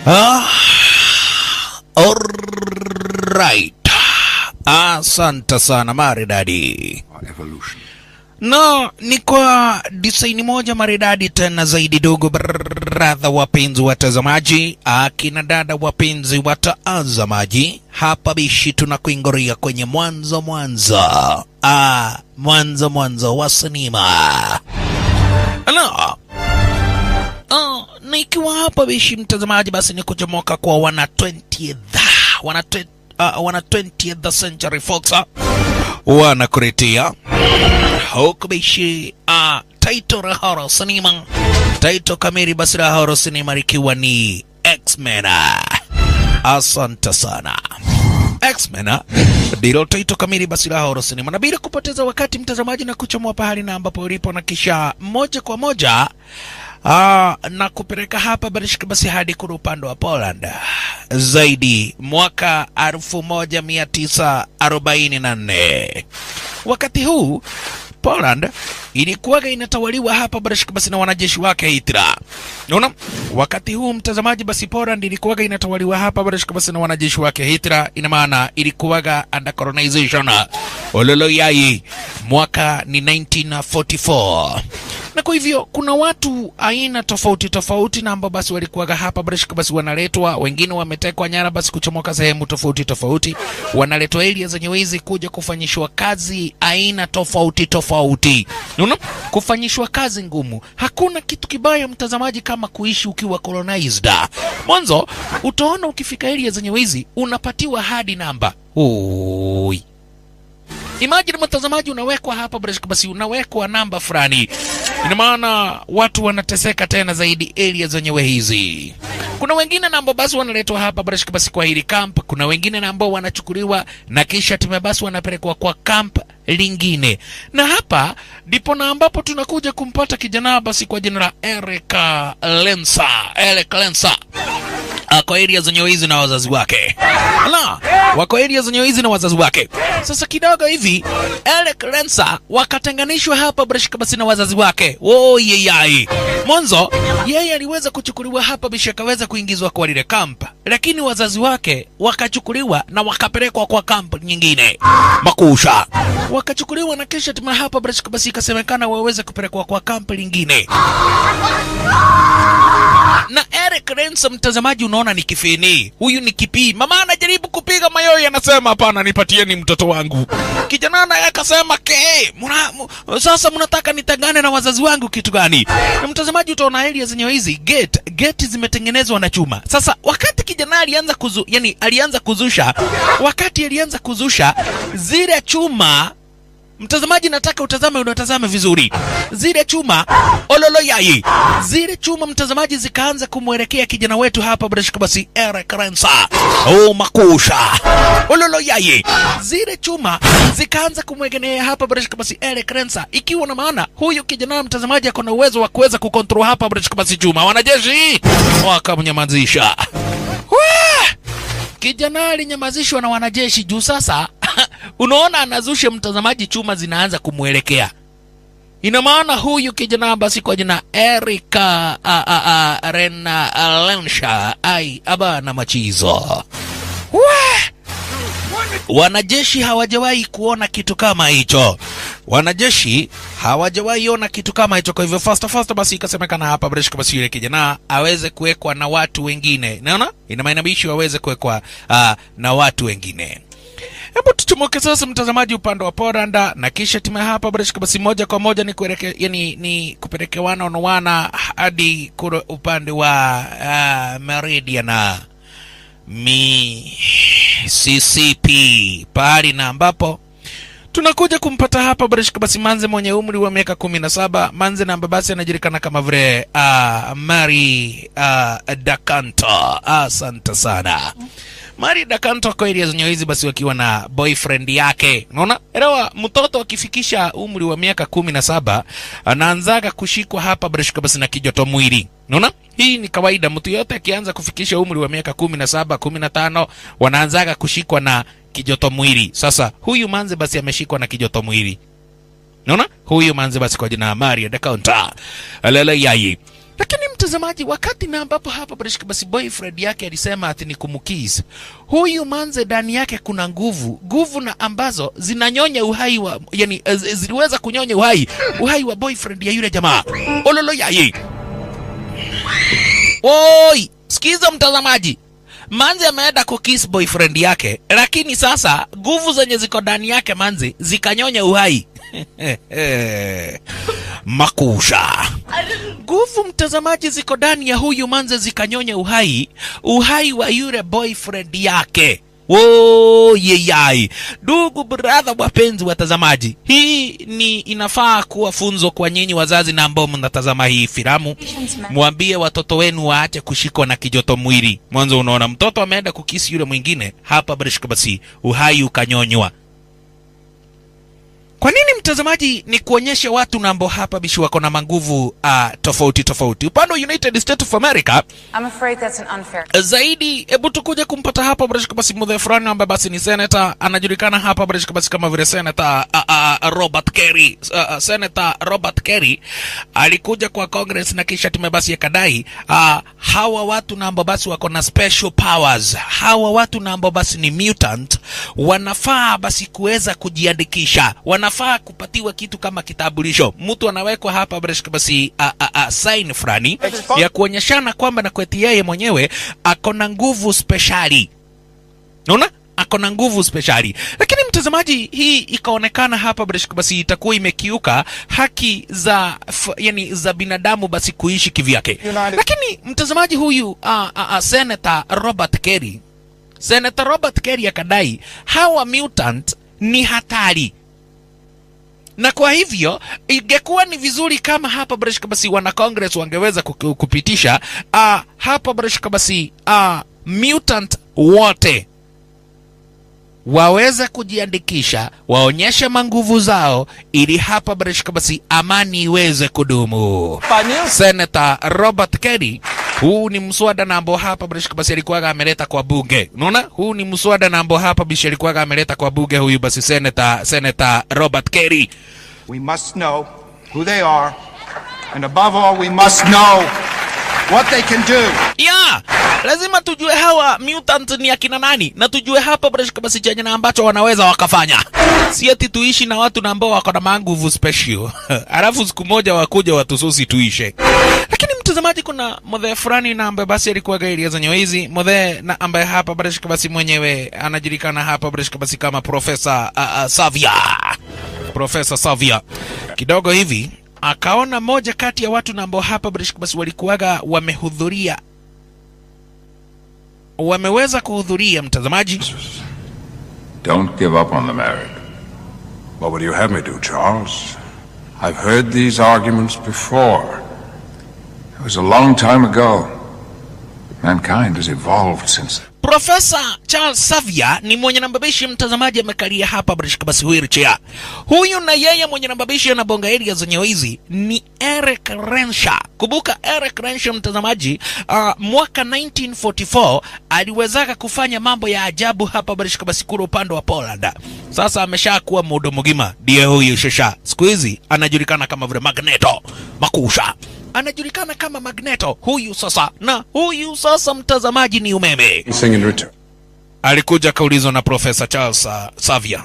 Ah, alright. Asante sana maridadi. Our evolution. No, ni kwa disaini moja maridadi tena zaidi, dogo bradha, wapenzi watazamaji, akina dada wapenzi watazamaji, hapa bishi tunakuingoria kwenye mwanzo mwanzo, ah, mwanzo mwanzo wa sinema. Hello. Oh, na ikiwa hapa bishi mtazamaji, basi ni kuchomoka kwa wana 20th wana, twe- uh, wana 20th Century Fox uh, wanakuletea huku bishi uh, taito la horror sinema, taito kamili basi la horror sinema likiwa ni X-Men. Asante sana. X-Men ndilo taito kamili basi la horror sinema, na bila kupoteza wakati mtazamaji, na kuchomoa pahali na ambapo ulipo, na kisha moja kwa moja Ah, na kupeleka hapa barishika basi hadi kule upande wa Poland zaidi mwaka 1944. Wakati huu Poland ilikuwaga inatawaliwa hapa barishika basi na wanajeshi wake Hitler. Unaona? Wakati huu mtazamaji, basi Poland ilikuwaga inatawaliwa hapa barishika basi na wanajeshi wake Hitler, ina maana ilikuwaga under colonization. Ololoyai mwaka ni 1944 na kwa hivyo kuna watu aina tofauti tofauti na ambao basi walikuwaga hapa barishika basi wanaletwa, wengine wametekwa nyara basi kuchomoka sehemu tofauti tofauti, wanaletwa area zenye wizi kuja kufanyishwa kazi aina tofauti tofauti, unaona, kufanyishwa kazi ngumu. Hakuna kitu kibaya mtazamaji kama kuishi ukiwa colonized. Mwanzo utaona ukifika area zenye wizi unapatiwa hadi namba Oi. Imagine mtazamaji, unawekwa hapa Breshka, basi unawekwa namba fulani, ina maana watu wanateseka tena zaidi area zenyewe hizi. Kuna wengine na ambao basi wanaletwa hapa Breshka, basi kwa hili camp. Kuna wengine na ambao wanachukuliwa na kisha time basi wanapelekwa kwa camp lingine, na hapa ndipo na ambapo tunakuja kumpata kijana basi kwa jina la Eric Lensa, Eric Lensa ako area zenye hizi na wazazi wake la wako area zenye hizi na wazazi wake. Sasa kidogo hivi Eric Lensa wakatenganishwa hapa Breshka basi na wazazi wake. Oh yeyai. Mwanzo yeye aliweza kuchukuliwa hapa bisha akaweza kuingizwa kwa lile kamp, lakini wazazi wake wakachukuliwa na wakapelekwa kwa kamp nyingine makusha, wakachukuliwa na kisha tuma hapa Breshka basi ikasemekana waweze kupelekwa kwa kamp lingine na Eric Rensa, mtazamaji, unaona ni kifini, huyu ni kipii. Mama anajaribu kupiga mayowe, anasema hapana, nipatieni mtoto wangu. Kijana naye akasema ke, muna, mu, sasa mnataka nitagane na wazazi wangu kitu gani? Na mtazamaji, utaona area zenye hizi gate gate zimetengenezwa na chuma. Sasa wakati kijana alianza kuzu, yani alianza kuzusha, wakati alianza kuzusha zile chuma Mtazamaji, nataka utazame, unatazame vizuri zile chuma ololo yai, zile chuma mtazamaji, zikaanza kumwelekea kijana wetu hapa Breshka basi Eric Rensa. Oh, makusha ololo yai, zile chuma zikaanza kumwegenea hapa Breshka basi Eric Rensa, ikiwa na maana huyu kijana mtazamaji ako na uwezo wa kuweza kukontrol hapa Breshka basi chuma. Wanajeshi wakamnyamazisha. Wah! Kijana alinyamazishwa na wanajeshi juu sasa unaona anazusha mtazamaji, chuma zinaanza kumwelekea. Ina maana huyu kijana basi kwa jina Erika a, a, a, Rena Lensha ai abana machizo Wah! Wanajeshi hawajawahi kuona kitu kama hicho. Wanajeshi hawajawahi ona kitu kama hicho. Kwa hivyo fasta fasta, basi ikasemekana hapa Breshka, basi yule kijana aweze kuwekwa na watu wengine. Naona ina maana bishi waweze kuwekwa uh, na watu wengine. Hebu tuchomoke sasa, mtazamaji, upande wa Poland na kisha timu ya hapa Breshka, basi moja kwa moja ni kueleke, yani ni kupelekewana onowana hadi kule upande wa uh, Meridian Mississippi, pahali na ambapo tunakuja kumpata hapa Breshka basi Manze mwenye umri wa miaka kumi na saba. Manze na basi anajulikana kama vile uh, Mari uh, Dakanto. Asante sana Mari Dakanto kwa area zenye hizi basi wakiwa na boyfriend yake. Unaona? Elewa mtoto akifikisha umri wa miaka kumi na saba anaanzaga kushikwa hapa Breshka basi na kijoto mwili. Unaona? Hii ni kawaida, mtu yote akianza kufikisha umri wa miaka kumi na saba kumi na tano wanaanzaga kushikwa na kijoto mwili. Sasa huyu manze basi ameshikwa na kijoto mwili. Unaona? Huyu manze basi kwa jina Maria da Counter. Alele yai. Lakini mtazamaji, wakati na ambapo hapa Barishka basi boyfriend yake alisema ati ni kumkiss huyu manze, ndani yake kuna nguvu, nguvu na ambazo zinanyonya uhai wa yani, eh, ziliweza kunyonya uhai uhai wa boyfriend ya yule jamaa. Ololo yaye, oi, sikiza mtazamaji, Manzi ameenda kukiss boyfriend yake, lakini sasa nguvu zenye ziko ndani yake Manzi zikanyonya uhai makusha nguvu mtazamaji ziko ndani ya huyu Manze zikanyonya uhai uhai wa yule boyfriend yake. Woyeyai, ndugu brother, wapenzi watazamaji, hii ni inafaa kuwa funzo kwa nyinyi wazazi na ambao mnatazama hii filamu. Mwambie watoto wenu waache kushikwa na kijoto mwili. Mwanzo unaona mtoto ameenda kukisi yule mwingine, hapa barishika basi uhai ukanyonywa. Kwa nini mtazamaji, ni kuonyesha watu na ambao hapa bishi wako na manguvu uh, tofauti tofauti. Upande wa United States of America I'm afraid that's an unfair. zaidi hebu tukuje kumpata hapa barishika basi mudhe fulani ambaye basi ni senator anajulikana hapa barishika basi kama vile senator uh, uh, Robert Kerry uh, uh, senator Robert Kerry alikuja kwa Congress na kisha tume basi yakadai uh, hawa watu na ambao basi wako na special powers hawa watu na ambao basi ni mutant wanafaa basi kuweza kujiandikisha wanafaa kupatiwa kitu kama kitambulisho mtu anawekwa hapa barishika basi uh, uh, uh, sign fulani ya kuonyeshana kwamba na kweti yeye mwenyewe ako na nguvu speshali naona ako na nguvu speshali lakini mtazamaji hii ikaonekana hapa barishika basi itakuwa imekiuka haki za f, yani za binadamu basi kuishi kivyake United- lakini mtazamaji huyu uh, uh, uh, senator robert kerry senator robert kerry akadai hawa mutant ni hatari na kwa hivyo ingekuwa ni vizuri kama hapa barishika basi wana congress wangeweza kuku- kupitisha uh, hapa barishika basi uh, mutant wote waweze kujiandikisha waonyeshe manguvu zao ili hapa barishika basi amani iweze kudumu Senator Robert Kerry huu ni mswada na ambao hapa barishika basi alikuwaga ameleta kwa bunge unaona huu ni mswada na ambao hapa bishi alikuwaga ameleta kwa bunge huyu basi Senator Senator Robert Kerry We must know who they are, and above all, we must know what they can do. ya lazima tujue hawa mutant ni akina nani na tujue hapa barashika basi chenye na ambacho wanaweza wakafanya si ati tuishi na watu na ambao wako na manguvu special alafu siku moja wakuja watususi tuishe lakini mtazamaji kuna modhe fulani na ambaye basi alikuwa gairia za hizi modhe na ambaye hapa barashika basi mwenyewe anajulikana hapa barashika basi kama profesa uh, uh, savia profesa savia kidogo hivi akaona moja kati ya watu na ambao hapa barashika basi walikuwaga wamehudhuria wameweza kuhudhuria mtazamaji Don't give up on the married. What would you have me do, Charles? I've heard these arguments before. It was a long time ago. Mankind has evolved since then. Profesa Charles Savia ni mwenye nambabishi mtazamaji amekalia hapa barishika basi wheelchair. Huyu na yeye mwenye nambabishi anabonga area zenye hizi ni Eric Renshaw. Kumbuka Eric Renshaw mtazamaji, uh, mwaka 1944 aliwezaka kufanya mambo ya ajabu hapa barishika basi kule upande wa Poland. Sasa ameshakuwa mudo mugima, ndiye huyu shasha. Siku hizi anajulikana kama vile Magneto Makusha anajulikana kama Magneto huyu sasa, na huyu sasa mtazamaji ni umeme. Sing in return. Alikuja akaulizwa na Profesa Charles uh, Savia.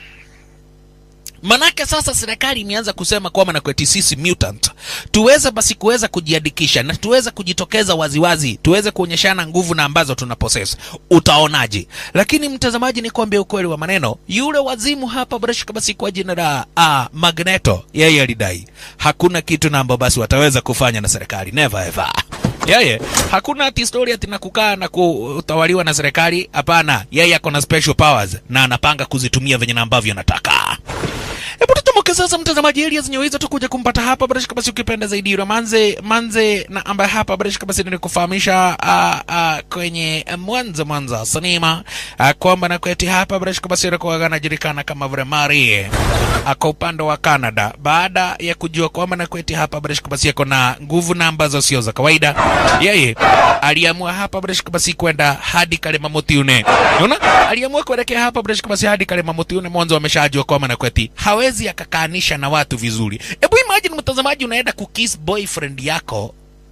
Manake sasa serikali imeanza kusema kwamba na kwetu sisi mutant tuweze basi kuweza kujiandikisha na tuweze kujitokeza waziwazi, tuweze kuonyeshana nguvu na ambazo tuna possess. Utaonaje? Lakini mtazamaji, ni kuambia ukweli wa maneno, yule wazimu hapa barashika basi kwa jina la uh, Magneto, yeye alidai hakuna kitu na ambao basi wataweza kufanya na serikali, never ever yeye hakuna ati story ati na kukaa na kutawaliwa na serikali. Hapana, yeye ako na special powers na anapanga kuzitumia venye na ambavyo anataka. Hebu tutomoke sasa, mtazamaji, elia zenye hizo tukuja kumpata hapa barashika basi, ukipenda zaidi yule manze manze na ambaye hapa barashika basi nilikufahamisha uh, uh, kwenye mwanzo mwanzo wa sinema uh, kwamba na kweti hapa barashika basi alikuwa anajulikana kama vile Marie ako upande wa Canada baada ya kujua kwamba na kweti hapa barashika basi ako na nguvu na ambazo sio za kawaida, yeye aliamua hapa barashika basi kwenda hadi Kalema Mutiune. Unaona, aliamua kuelekea hapa barashika basi hadi Kalema Mutiune. Mwanzo ameshajua kwamba na kweti hawezi akakaanisha na watu vizuri. Hebu imagine mtazamaji, unaenda kukiss boyfriend yako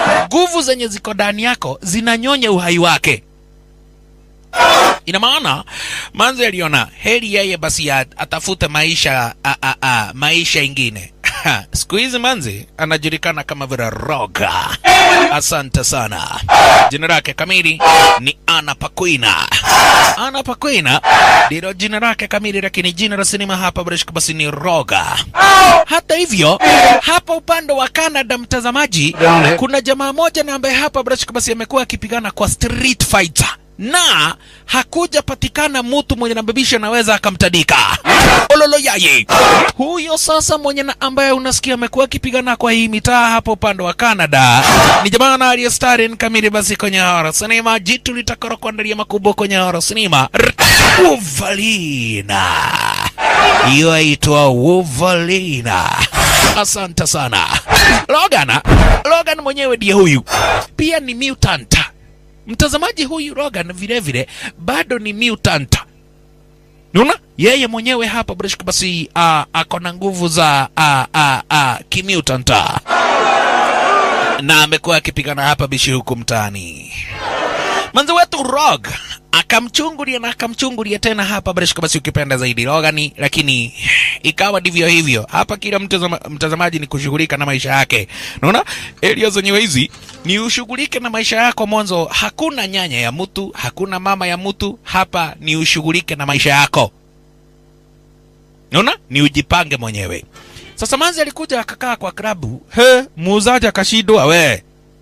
nguvu zenye ziko ndani yako zinanyonya uhai wake ina maana manzi aliona heri yeye basi ya- atafute maisha a, a, a, maisha ingine siku hizi manzi anajulikana kama vile roga asante sana jina lake kamili ni ana pakwina ana pakwina ndilo jina lake kamili lakini jina la sinema hapa breshka basi ni roga hata hivyo hapa upande wa canada mtazamaji kuna jamaa moja na ambaye hapa breshka basi amekuwa akipigana kwa street fighter na hakujapatikana mtu mwenye nababisha anaweza akamtadika ololo yaye huyo sasa mwenye na ambaye unasikia amekuwa akipigana kwa hii mitaa hapo upande wa canada ni jamaa na aliye starin kamili basi kwenye hora sinema jitu litakaro kuandalia makubwa kwenye hora sinema uvalina hiyo aitwa uvalina asante sana logan logan mwenyewe ndiye huyu pia ni mutant mtazamaji huyu Rogan vile vile bado ni mutant. Unaona? Yeye mwenyewe hapa Breshk basi uh, ako na nguvu za uh, uh, uh, kimutant na amekuwa akipigana hapa bishi huku mtaani. Manzi wetu Rog akamchungulia na akamchungulia tena hapa Breshk basi ukipenda zaidi Rogani, lakini ikawa ndivyo hivyo. Hapa kila mtazama, mtazamaji ni kushughulika na maisha yake. Unaona? Area zenyewe hizi ni ushughulike na maisha yako mwanzo. Hakuna nyanya ya mtu, hakuna mama ya mtu. Hapa ni ushughulike na maisha yako. Unaona? Ni ujipange mwenyewe. Sasa Manzi alikuja akakaa kwa klabu. He, muuzaji akashindwa we.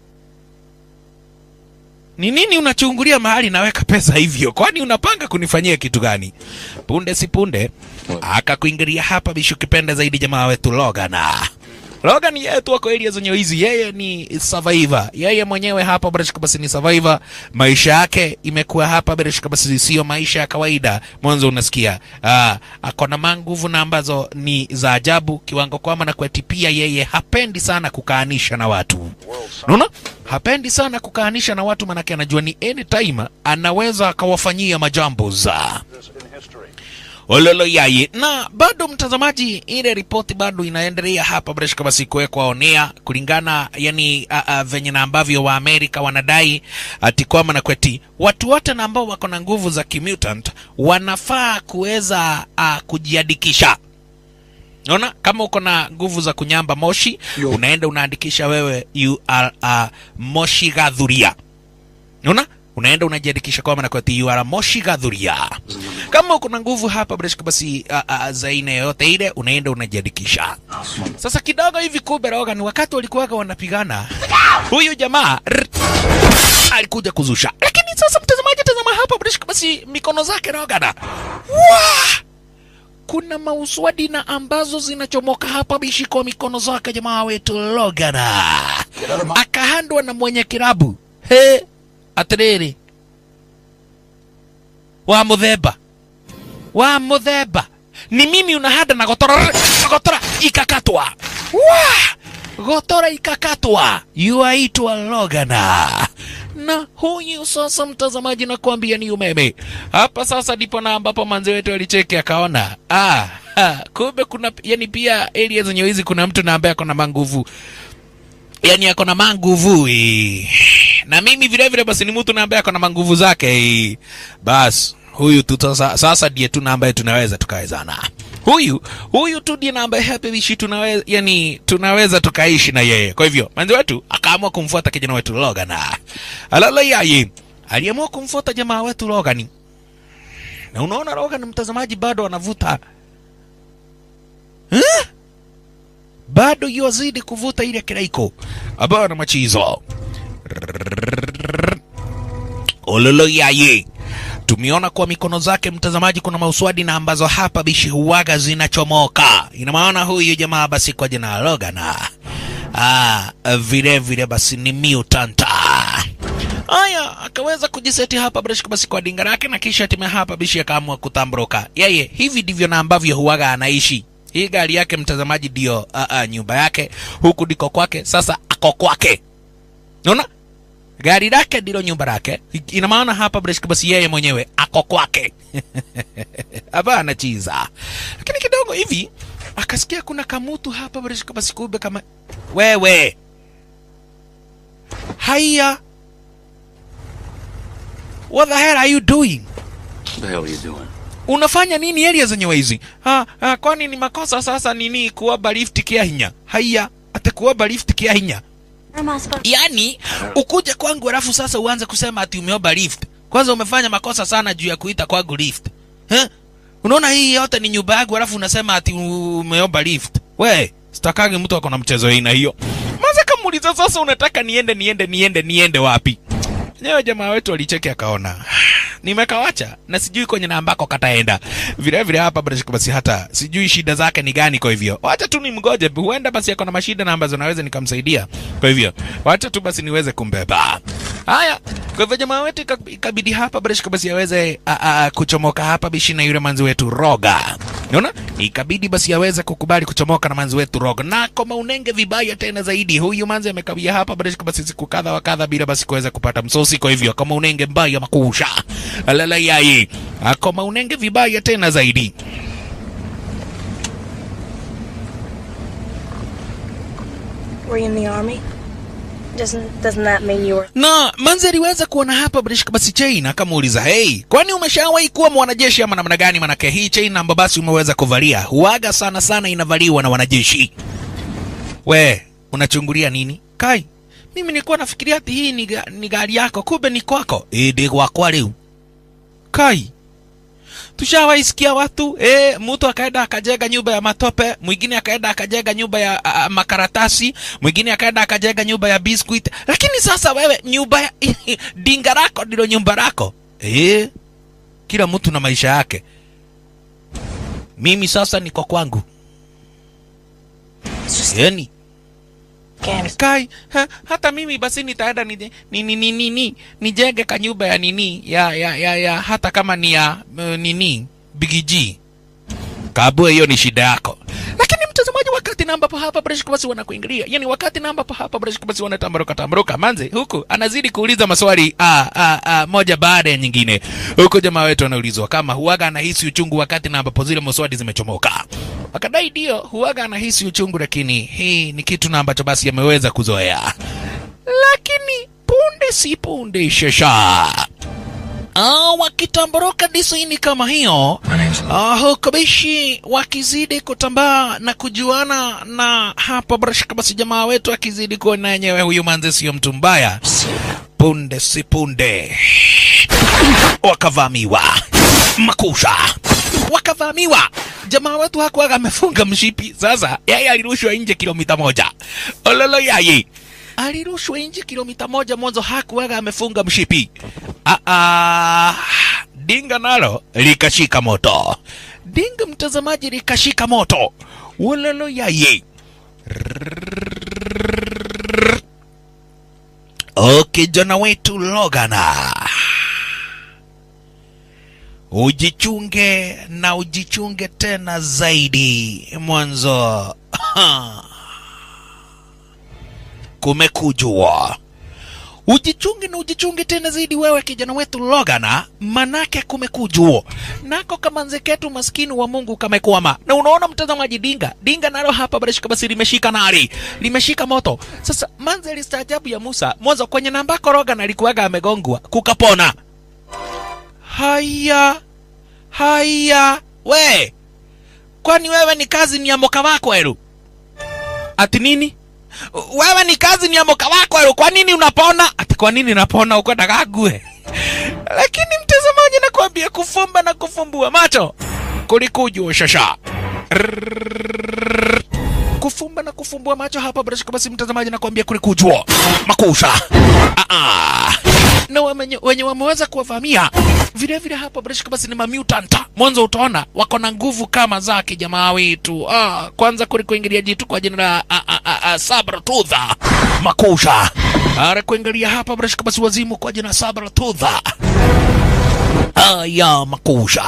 Ni nini unachungulia mahali naweka pesa hivyo? Kwani unapanga kunifanyia kitu gani? Punde si punde akakuingilia hapa bishu kipenda zaidi jamaa wetu Logan. Logan yeye tu ako area zenye hizi, yeye ni survivor. Yeye mwenyewe hapa Breshka basi ni survivor. Maisha yake imekuwa hapa Breshka basi sio maisha ya kawaida. Mwanzo unasikia ah, ako na manguvu na ambazo ni za ajabu kiwango kwamba na kweti pia yeye hapendi sana kukaanisha na watu. Unaona? Hapendi sana kukaanisha na watu manake anajua ni anytime anaweza akawafanyia majambo za ololo yaye na bado mtazamaji ile ripoti bado inaendelea hapa breshka basi kuwekwa onea kulingana yani a, a, venye na ambavyo wa amerika wanadai ati kwamba na kweti watu wote na ambao wako na nguvu za kimutant wanafaa kuweza uh, kujiandikisha naona kama uko na nguvu za kunyamba moshi unaenda unaandikisha wewe you are a moshi gadhuria naona unaenda unajiandikisha kwa maana kwati you are a moshi gadhuria kama uko na nguvu hapa breshka basi a, a, za aina yoyote ile unaenda unajiandikisha sasa kidogo hivi kumbe Rogan wakati walikuwaga wanapigana huyu jamaa rr, alikuja kuzusha lakini sasa mtazamaji tazama hapa breshka basi mikono zake Rogan Wah! kuna mauswadi na ambazo zinachomoka hapa bishi kwa mikono zake jamaa wetu Logan akahandwa na mwenye kirabu he atiriri wa muthemba wa muthemba ni mimi unahanda na gotora gotora ikakatwa wa gotora ikakatwa yuaitwa Logana na huyu sasa mtazamaji nakwambia ni umeme hapa sasa ndipo na ambapo manzi wetu alicheki akaona ah, ha, kumbe kuna yani pia area zenye hizi kuna mtu na ambaye ako na manguvu yani ako na manguvu eh. na mimi vile vile basi ni mtu na ambaye ako na manguvu zake eh. bas huyu tu sasa, sasa ndiye tu na ambaye tunaweza tukawezana huyu huyu tu ndiye na ambaye hapa bishi tunaweza yani tunaweza tukaishi na yeye kwa hivyo manzi wetu akaamua kumfuata kijana wetu Logan alala yaye aliamua kumfuata jamaa wetu Logan na unaona Logan mtazamaji bado anavuta huh? bado yuazidi kuvuta ile kiraiko ambayo na machizo ololo yaye tumeona kwa mikono zake mtazamaji kuna mauswadi na ambazo hapa bishi huwaga zinachomoka ina maana huyu jamaa basi kwa jina la Logan ah, vile vile basi ni mutanta haya akaweza kujiseti hapa Breshka basi kwa dinga lake na kisha time hapa bishi akaamua kutambroka yeye hivi ndivyo na ambavyo huwaga anaishi hii gari yake mtazamaji ndio uh, uh, nyumba yake huku ndiko kwake sasa ako kwake naona gari lake ndilo nyumba lake ina maana hapa Breshka basi yeye mwenyewe ako kwake hapa anachiza lakini kidogo hivi akasikia kuna kamutu hapa Breshka basi kumbe kama wewe haya what the hell are you doing What the hell are you doing? unafanya nini area zenyewe hizi ha, ha, kwani ni makosa sasa nini kuomba lift kia hinya haya ate kuomba lift kia hinya yani ukuje kwangu alafu sasa uanze kusema ati umeomba lift kwanza umefanya makosa sana juu ya kuita kwangu lift eh? unaona hii yote ni nyumba yangu alafu unasema ati umeomba lift we sitakagi mtu ako na mchezo aina hiyo maza kamuuliza sasa unataka niende niende niende niende wapi Nyewe jamaa wetu alicheki akaona nimekawacha na sijui kwenye na ambako kataenda vile vile hapa basi basi hata sijui shida zake ni gani kwa hivyo wacha tu nimgoje huenda basi ako na mashida na ambazo naweza nikamsaidia kwa hivyo wacha tu basi niweze kumbeba haya kwa hivyo jamaa wetu ika- ikabidi hapa basi basi aweze a, a, kuchomoka hapa bishi na yule manzi wetu roga unaona ikabidi basi aweze kukubali kuchomoka na manzi wetu roga na kama unenge vibaya tena zaidi huyu manzi amekawia hapa basi basi siku kadha wa kadha bila basi kuweza kupata msosi kwa hivyo kama unenge mbaya makusha alala yai kama unenge vibaya tena zaidi Were you in the army? Doesn't doesn't that mean you were na manzi aliweza kuona hapa basi basi chain akamuuliza hey kwani umeshawahi kuwa mwanajeshi ama namna gani manake hii chain ambayo basi umeweza kuvalia huaga sana sana inavaliwa na wanajeshi we unachungulia nini kai mimi nilikuwa nafikiria ati hii ni, ga- ni gari yako kumbe ni kwako Eh, ndi gwakwa riu kai tushawaisikia watu eh, mtu akaenda akajenga nyumba ya matope mwingine akaenda akajenga nyumba ya a, a, makaratasi mwingine akaenda akajenga nyumba ya biscuit lakini sasa wewe nyumba ya dinga lako ndilo nyumba lako eh, kila mtu na maisha yake mimi sasa niko kwangu it's just yani games? kai ha, hata mimi basi nitaenda ni, ni, ni, ni, ni, ni, nijenge kanyumba ya nini ya, ya, ya, ya hata kama ni ya uh, nini bigg kabue hiyo ni shida yako lakini mtazamaji wakati na ambapo hapa Breshko basi wanakuingilia yani wakati na ambapo hapa Breshko basi wanatambaruka tambaruka manze huku anazidi kuuliza maswali a, a, a, moja baada ya nyingine huku jamaa wetu anaulizwa kama huaga anahisi uchungu wakati na ambapo zile maswali zimechomoka wakadai ndio huaga anahisi uchungu lakini hii ni kitu na ambacho basi ameweza kuzoea lakini punde si punde shasha Ah, wakitamboroka disaini kama hiyo ah, huko bishi wakizidi kutambaa na kujuana na hapa brashka basi jamaa wetu akizidi kuona yenyewe huyu manze sio mtu mbaya punde si punde wakavamiwa makusha wakavamiwa jamaa wetu hakuwaga amefunga mshipi sasa yeye alirushwa nje kilomita moja ololo yayi alirushwa nje kilomita moja mwanzo hakuwaga amefunga mshipi ah, ah, dinga nalo likashika moto dinga mtazamaji likashika moto wololo yaye o kijana wetu logana ujichunge na ujichunge tena zaidi mwanzo kumekujua ujichunge na ujichunge tena zaidi wewe kijana wetu logana manake kumekujua nako kamanze ketu maskini wa mungu kamekwama na unaona mtazamaji dinga dinga nalo hapa barashika basi limeshika nari limeshika moto sasa manze listaajabu ya musa mwanzo kwenye nambako logana alikuwaga amegongwa kukapona haya haya we kwani wewe ni kazi ni ya moka wako elu ati nini wewe ni kazi ni ya moka wako elu kwa nini unapona ati kwa nini napona uko dagague lakini mtazamaji nakwambia kufumba na kufumbua macho kulikujua shasha kufumba na kufumbua macho hapa bila shaka basi mtazamaji nakwambia kulikujua makusha ah -ah. na wenye, wenye wameweza kuwavamia vile vile hapa bila shaka basi ni mamutant mwanzo utaona wako na nguvu kama zake jamaa wetu ah, kwanza kulikuingilia jitu kwa jina la ah, ah, ah, ah, sabratudha makusha ara kuingilia hapa bila shaka basi wazimu kwa jina sabratudha aya makusha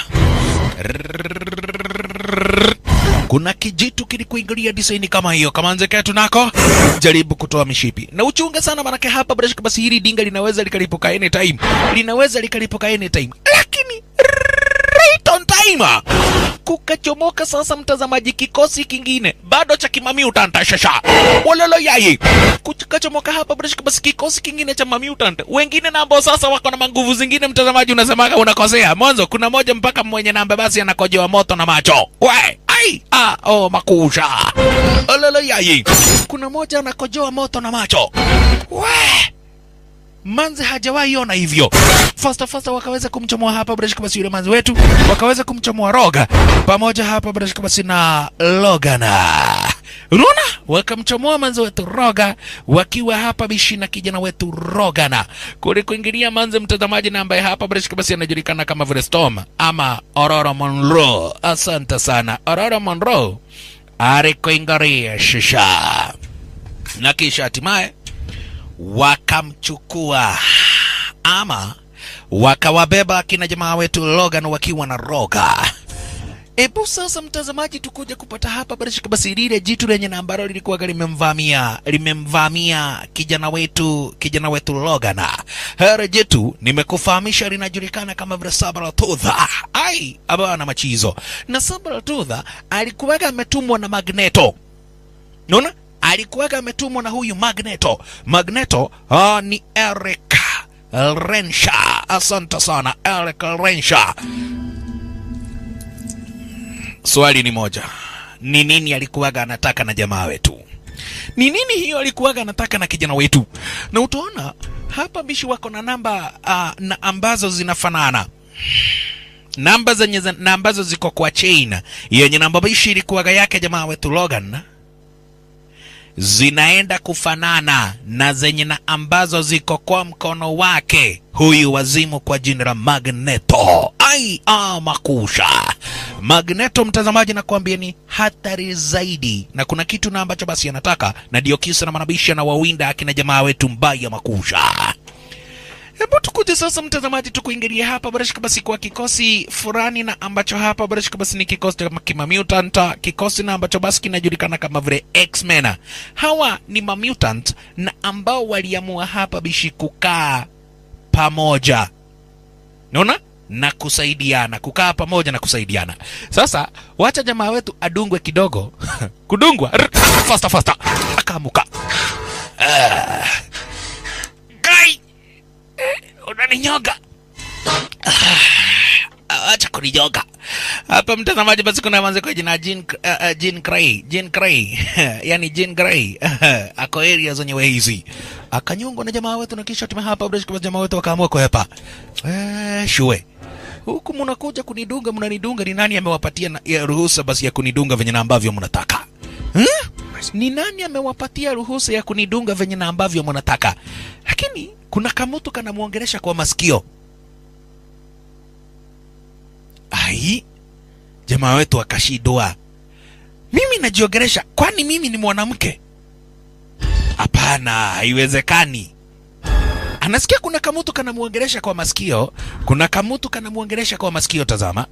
kuna kijitu kilikuingilia disaini kama hiyo kama nze ketu nako jaribu kutoa mishipi na uchunge sana manake hapa bila shaka basi hili dinga linaweza likalipuka anytime linaweza likalipuka anytime lakini right on time kukachomoka sasa mtazamaji kikosi kingine bado cha kimamiutant shasha walolo yai kukachomoka hapa bila shaka basi kikosi kingine cha mamiutant wengine na ambao sasa wako na manguvu zingine mtazamaji unasemaga unakosea mwanzo kuna moja mpaka mwenye namba basi anakojewa moto na macho we ai ah oh makusha walolo yai kuna moja anakojoa moto na macho we manzi hajawahi ona hivyo fasta fasta wakaweza kumchomoa hapa bila shaka basi yule manzi wetu wakaweza kumchomoa roga pamoja hapa bila shaka basi na logana unaona wakamchomoa manzi wetu roga wakiwa hapa bishi na kijana wetu rogana kule kuingilia manzi mtazamaji na ambaye hapa bila shaka basi anajulikana kama vile storm ama aurora monroe asante sana aurora monroe alikuingaria shisha na kisha hatimaye wakamchukua ama wakawabeba akina jamaa wetu Logan wakiwa na roga. Ebu sasa mtazamaji, tukuja kupata hapa bila shaka basi lile jitu lenye na ambalo lilikuwa limemvamia limemvamia kijana wetu kijana wetu Logan. Hili jitu nimekufahamisha linajulikana kama vile Sabaratudha. Ai, abana machizo. Na Sabaratudha alikuwaga ametumwa na Magneto. Unaona? alikuwaga ametumwa na huyu Magneto. Magneto uh, ni Eric Rensha. Asante sana Eric Rensha. Swali ni moja, ni nini alikuwaga anataka na jamaa wetu? Ni nini hiyo alikuwaga anataka na kijana wetu? Na utaona hapa bishi wako na namba uh, na ambazo zinafanana namba zenye na ambazo ziko kwa chain yenye namba bishi ilikuwaga yake jamaa wetu Logan zinaenda kufanana na zenye na ambazo ziko kwa mkono wake huyu wazimu kwa jina la Magneto. Ai, ah, makusha Magneto, mtazamaji, nakwambia ni hatari zaidi, na kuna kitu na ambacho basi anataka, na ndio kisa na manabisha na wawinda akina jamaa wetu mbaya makusha. Hebu tukuje sasa mtazamaji, tukuingilia hapa barashika basi kwa kikosi fulani na ambacho hapa barashika basi ni kikosi cha kimamutant, kikosi na ambacho basi kinajulikana kama vile X-Men. Hawa ni mamutant na ambao waliamua hapa bishi kukaa pamoja, naona na kusaidiana, kukaa pamoja na kusaidiana. Sasa wacha jamaa wetu adungwe kidogo kudungwa fasta fasta, akamuka ah. Kai unaninyoga Ah, acha kuninyoga hapa mtazamaji basi kuna manze kwa jina Jean, uh, uh, Jean Grey Jean Grey yani Jean Grey ako area zenyewe hizi akanyongwa na jamaa wetu na kisha tume hapa bila shaka jamaa wetu wakaamua kuhepa eh shue huku mnakuja kunidunga mnanidunga ni nani amewapatia na, ya ruhusa basi ya kunidunga venye na ambavyo mnataka hmm? ni nani amewapatia ruhusa ya kunidunga venye na ambavyo mnataka lakini kuna kamutu kanamwongelesha kwa masikio ai jamaa wetu akashidwa mimi najiongelesha kwani mimi ni mwanamke hapana haiwezekani anasikia kuna kamutu kanamwongelesha kwa masikio kuna kamutu kanamwongelesha kwa masikio tazama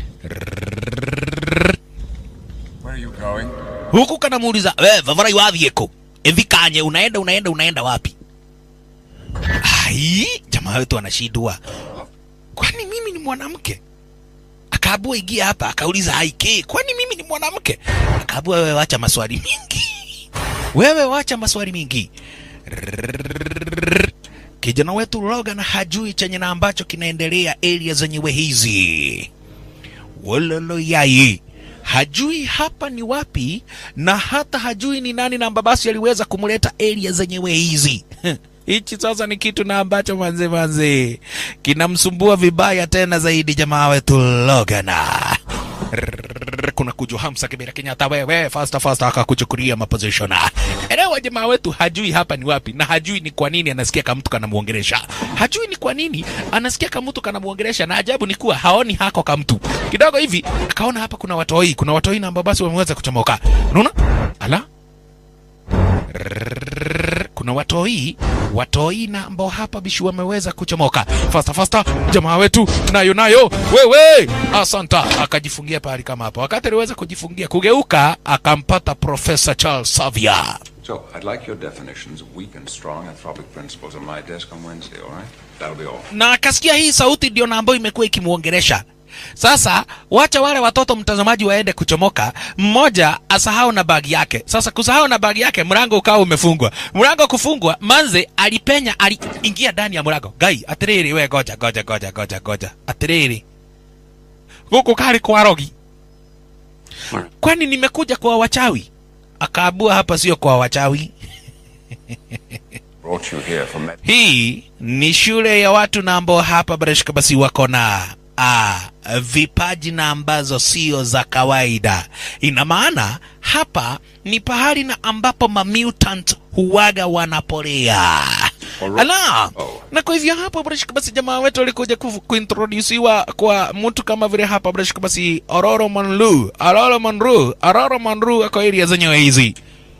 Where are you going? huku kanamuuliza we vavarai wathieko evikanye unaenda unaenda unaenda wapi ai jamaa wetu anashindwa kwani mimi ni mwanamke akaabua ingia hapa akauliza aike kwani mimi ni mwanamke akaabua wewe wacha maswali mingi wewe wacha maswali mingi kijana wetu Logan hajui chenye na ambacho kinaendelea area zenyewe hizi wololo yai hajui hapa ni wapi na hata hajui ni nani na basi aliweza kumleta area zenyewe hizi hichi sasa ni kitu na ambacho manze manze kinamsumbua vibaya tena zaidi jamaa wetu Logana kuna kuju Hamza Kibira Kenyatta wewe fasta fasta akakuchukulia maposition. Elewa jamaa wetu hajui hapa ni wapi na hajui ni kwa nini anasikia kama mtu kanamuongelesha. Hajui ni kwa nini anasikia kama mtu kanamuongelesha na ajabu ni kuwa haoni hako kama mtu. Kidogo hivi akaona hapa kuna watoi, kuna watoi na ambao basi wameweza kuchomoka. Unaona? Ala? kuna watoi watoi na ambao hapa bishi wameweza kuchomoka fasta fasta jamaa wetu nayo nayo wewe asanta akajifungia pahali kama hapo wakati aliweza kujifungia kugeuka akampata profesa charles savia So, I'd like your definitions of weak and strong anthropic principles on my desk on Wednesday, all right? That'll be all. na akasikia hii sauti ndio na ambayo imekuwa ikimwongelesha Sasa wacha wale watoto mtazamaji waende kuchomoka, mmoja asahau na bagi yake. Sasa kusahau na bagi yake, mlango ukawa umefungwa. Mlango kufungwa, manze alipenya, aliingia ndani ya mlango. Gai, atiriri we, goja goja goja goja goja, atiriri huku kali kwa rogi, kwani nimekuja kwa wachawi? Akaabua hapa sio kwa wachawi. Brought you here for med- Hii ni shule ya watu na ambao hapa Barashika basi wako na ah, vipaji na ambazo sio za kawaida. Ina maana hapa ni pahali na ambapo mamutant huwaga wanapolea. Ala, na kwa hivyo hapa Barashika basi jamaa wetu walikuja ku, kuintrodusiwa kwa mtu kama vile hapa Barashika basi Ororo Monru, Ororo Monru, Ororo Monru ako area zenyewe hizi.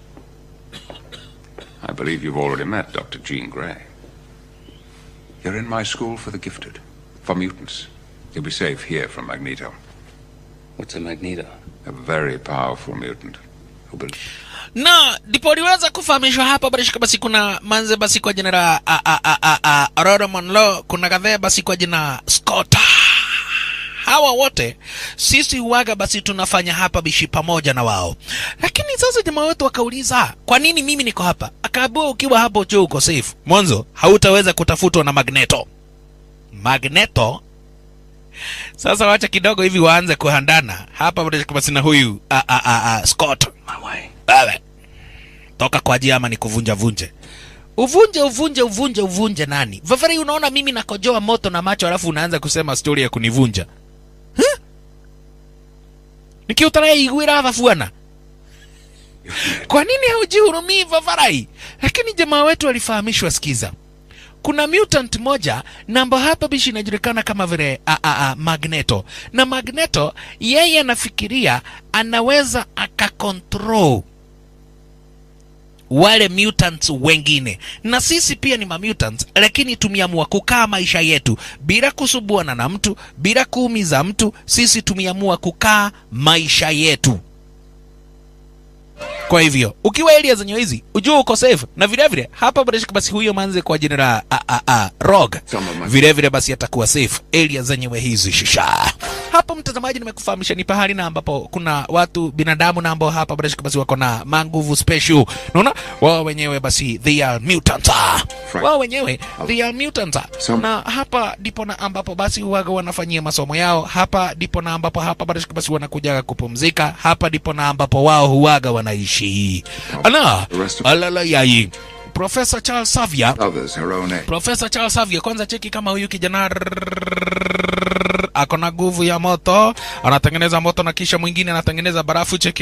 I believe you've already met Dr. Jean Grey. You're in my school for the gifted, for mutants. You'll be safe here from Magneto, What's a magneto? a very powerful mutant who bel na ndipo aliweza kufahamishwa hapa barishika basi kuna manze basi kwa jina la a- a- a- a- a- Aurora Monroe, kuna kadhaa basi kwa jina Scott. Hawa wote sisi huwaga basi tunafanya hapa bishi pamoja na wao, lakini sasa jamaa wetu wakauliza kwa nini mimi niko hapa? Akaambiwa ukiwa hapo juu uko safe, mwanzo hautaweza kutafutwa na Magneto. Magneto sasa wacha kidogo hivi waanze kuhandana hapa barishika basi na huyu a, a, a, a, Scott My way. wewe toka kwa ajili ama nikuvunja vunje uvunje uvunje uvunje uvunje nani vafari unaona mimi nakojoa moto na macho alafu unaanza kusema stori ya kunivunja huh? nikiutaraya igwira vafuana kwa nini haujihurumii vafarai lakini jamaa wetu alifahamishwa skiza kuna mutant moja namba hapa bishi inajulikana kama vile a, a, a, magneto na magneto yeye anafikiria anaweza akakontrol wale mutants wengine na sisi pia ni mamutants lakini tumeamua kukaa maisha yetu bila kusubuana na mtu bila kuumiza mtu sisi tumeamua kukaa maisha yetu kwa hivyo ukiwa area zenye hizi ujue uko safe na vile vile hapa barashika basi huyo manze kwa jina la a, a, a, rog vile vile basi atakuwa safe area zenyewe hizi shisha hapo mtazamaji nimekufahamisha ni pahali na ambapo kuna watu binadamu na ambao hapa barashika basi wako na manguvu special naona wao wenyewe basi they are mutants wao wenyewe they are mutants Some- na hapa ndipo na ambapo basi huwaga wanafanyia masomo yao hapa ndipo na ambapo hapa barashika basi wanakujaga kupumzika hapa ndipo na ambapo wao huwaga wanaishi ala The rest of- alala yai Profesa Charles Xavier Others her own age. Profesa Charles Xavier, kwanza cheki kama huyu kijana ako na nguvu ya moto, anatengeneza moto na kisha mwingine anatengeneza barafu. Cheki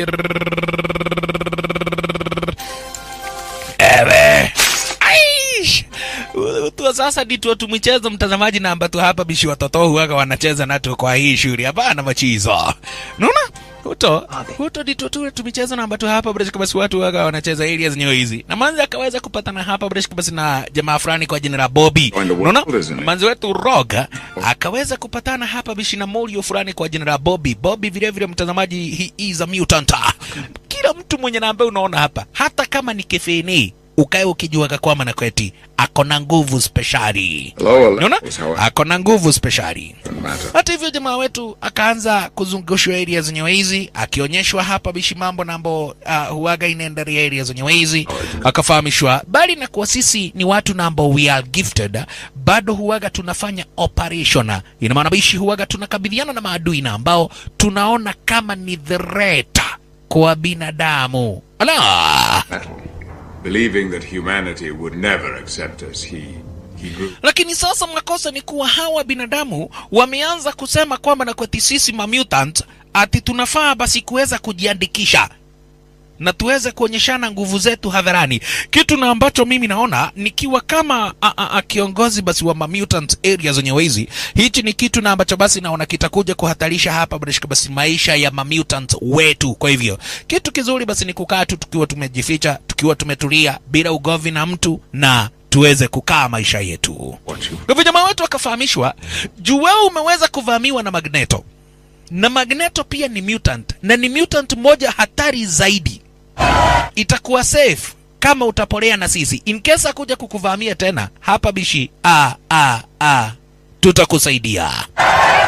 ewe Aish! tu sasa ndituo tumichezo mtazamaji na ambatu hapa bishi watoto huwaga wanacheza nato kwa hii shule hapana machizo naona huto huto ndituo tu tumichezo na ambatu hapa breshka basi watu huwaga wanacheza area zenyewe hizi na manzi akaweza kupatana hapa breshka basi na jamaa fulani kwa jina la Bobby Join the unaona world, isn't it? manzi wetu Roga akaweza kupatana hapa bishi na Molio fulani kwa jina la Bobby Bobby vile vile mtazamaji he is a mutant kila mtu mwenye na ambaye unaona hapa hata kama ni kefeni ukae ukijuaga kwama na kweti ako na nguvu speshali Lower unaona levels, however, ako na nguvu speshali don't matter. hata hivyo jamaa wetu akaanza kuzungushwa area zenyewe hizi akionyeshwa hapa bishi mambo nambo uh, huaga inaendelea area zenyewe hizi akafahamishwa bali na kuwa sisi ni watu nambo we are gifted bado huaga tunafanya operation ina maana bishi huaga tunakabiliana na maadui na ambao tunaona kama ni threat kwa binadamu ala Metal. Believing that humanity would never accept us, he he grew lakini sasa makosa ni kuwa hawa binadamu wameanza kusema kwamba na kweti sisi mamutant ati tunafaa basi kuweza kujiandikisha na tuweze kuonyeshana nguvu zetu hadharani kitu na ambacho mimi naona nikiwa kama a, a, a, kiongozi basi wa mamutant area zenyewe hizi hichi ni kitu na ambacho basi naona kitakuja kuhatarisha hapa barishika basi maisha ya mamutant wetu kwa hivyo kitu kizuri basi ni kukaa tu tukiwa tumejificha tukiwa tumetulia bila ugovi na mtu na tuweze kukaa maisha yetu what you kwa hivyo jamaa wetu akafahamishwa juu wewe umeweza kuvamiwa na magneto na magneto pia ni mutant na ni mutant moja hatari zaidi itakuwa safe kama utapolea na sisi in case akuja kukuvamia tena hapa bishi a a a tutakusaidia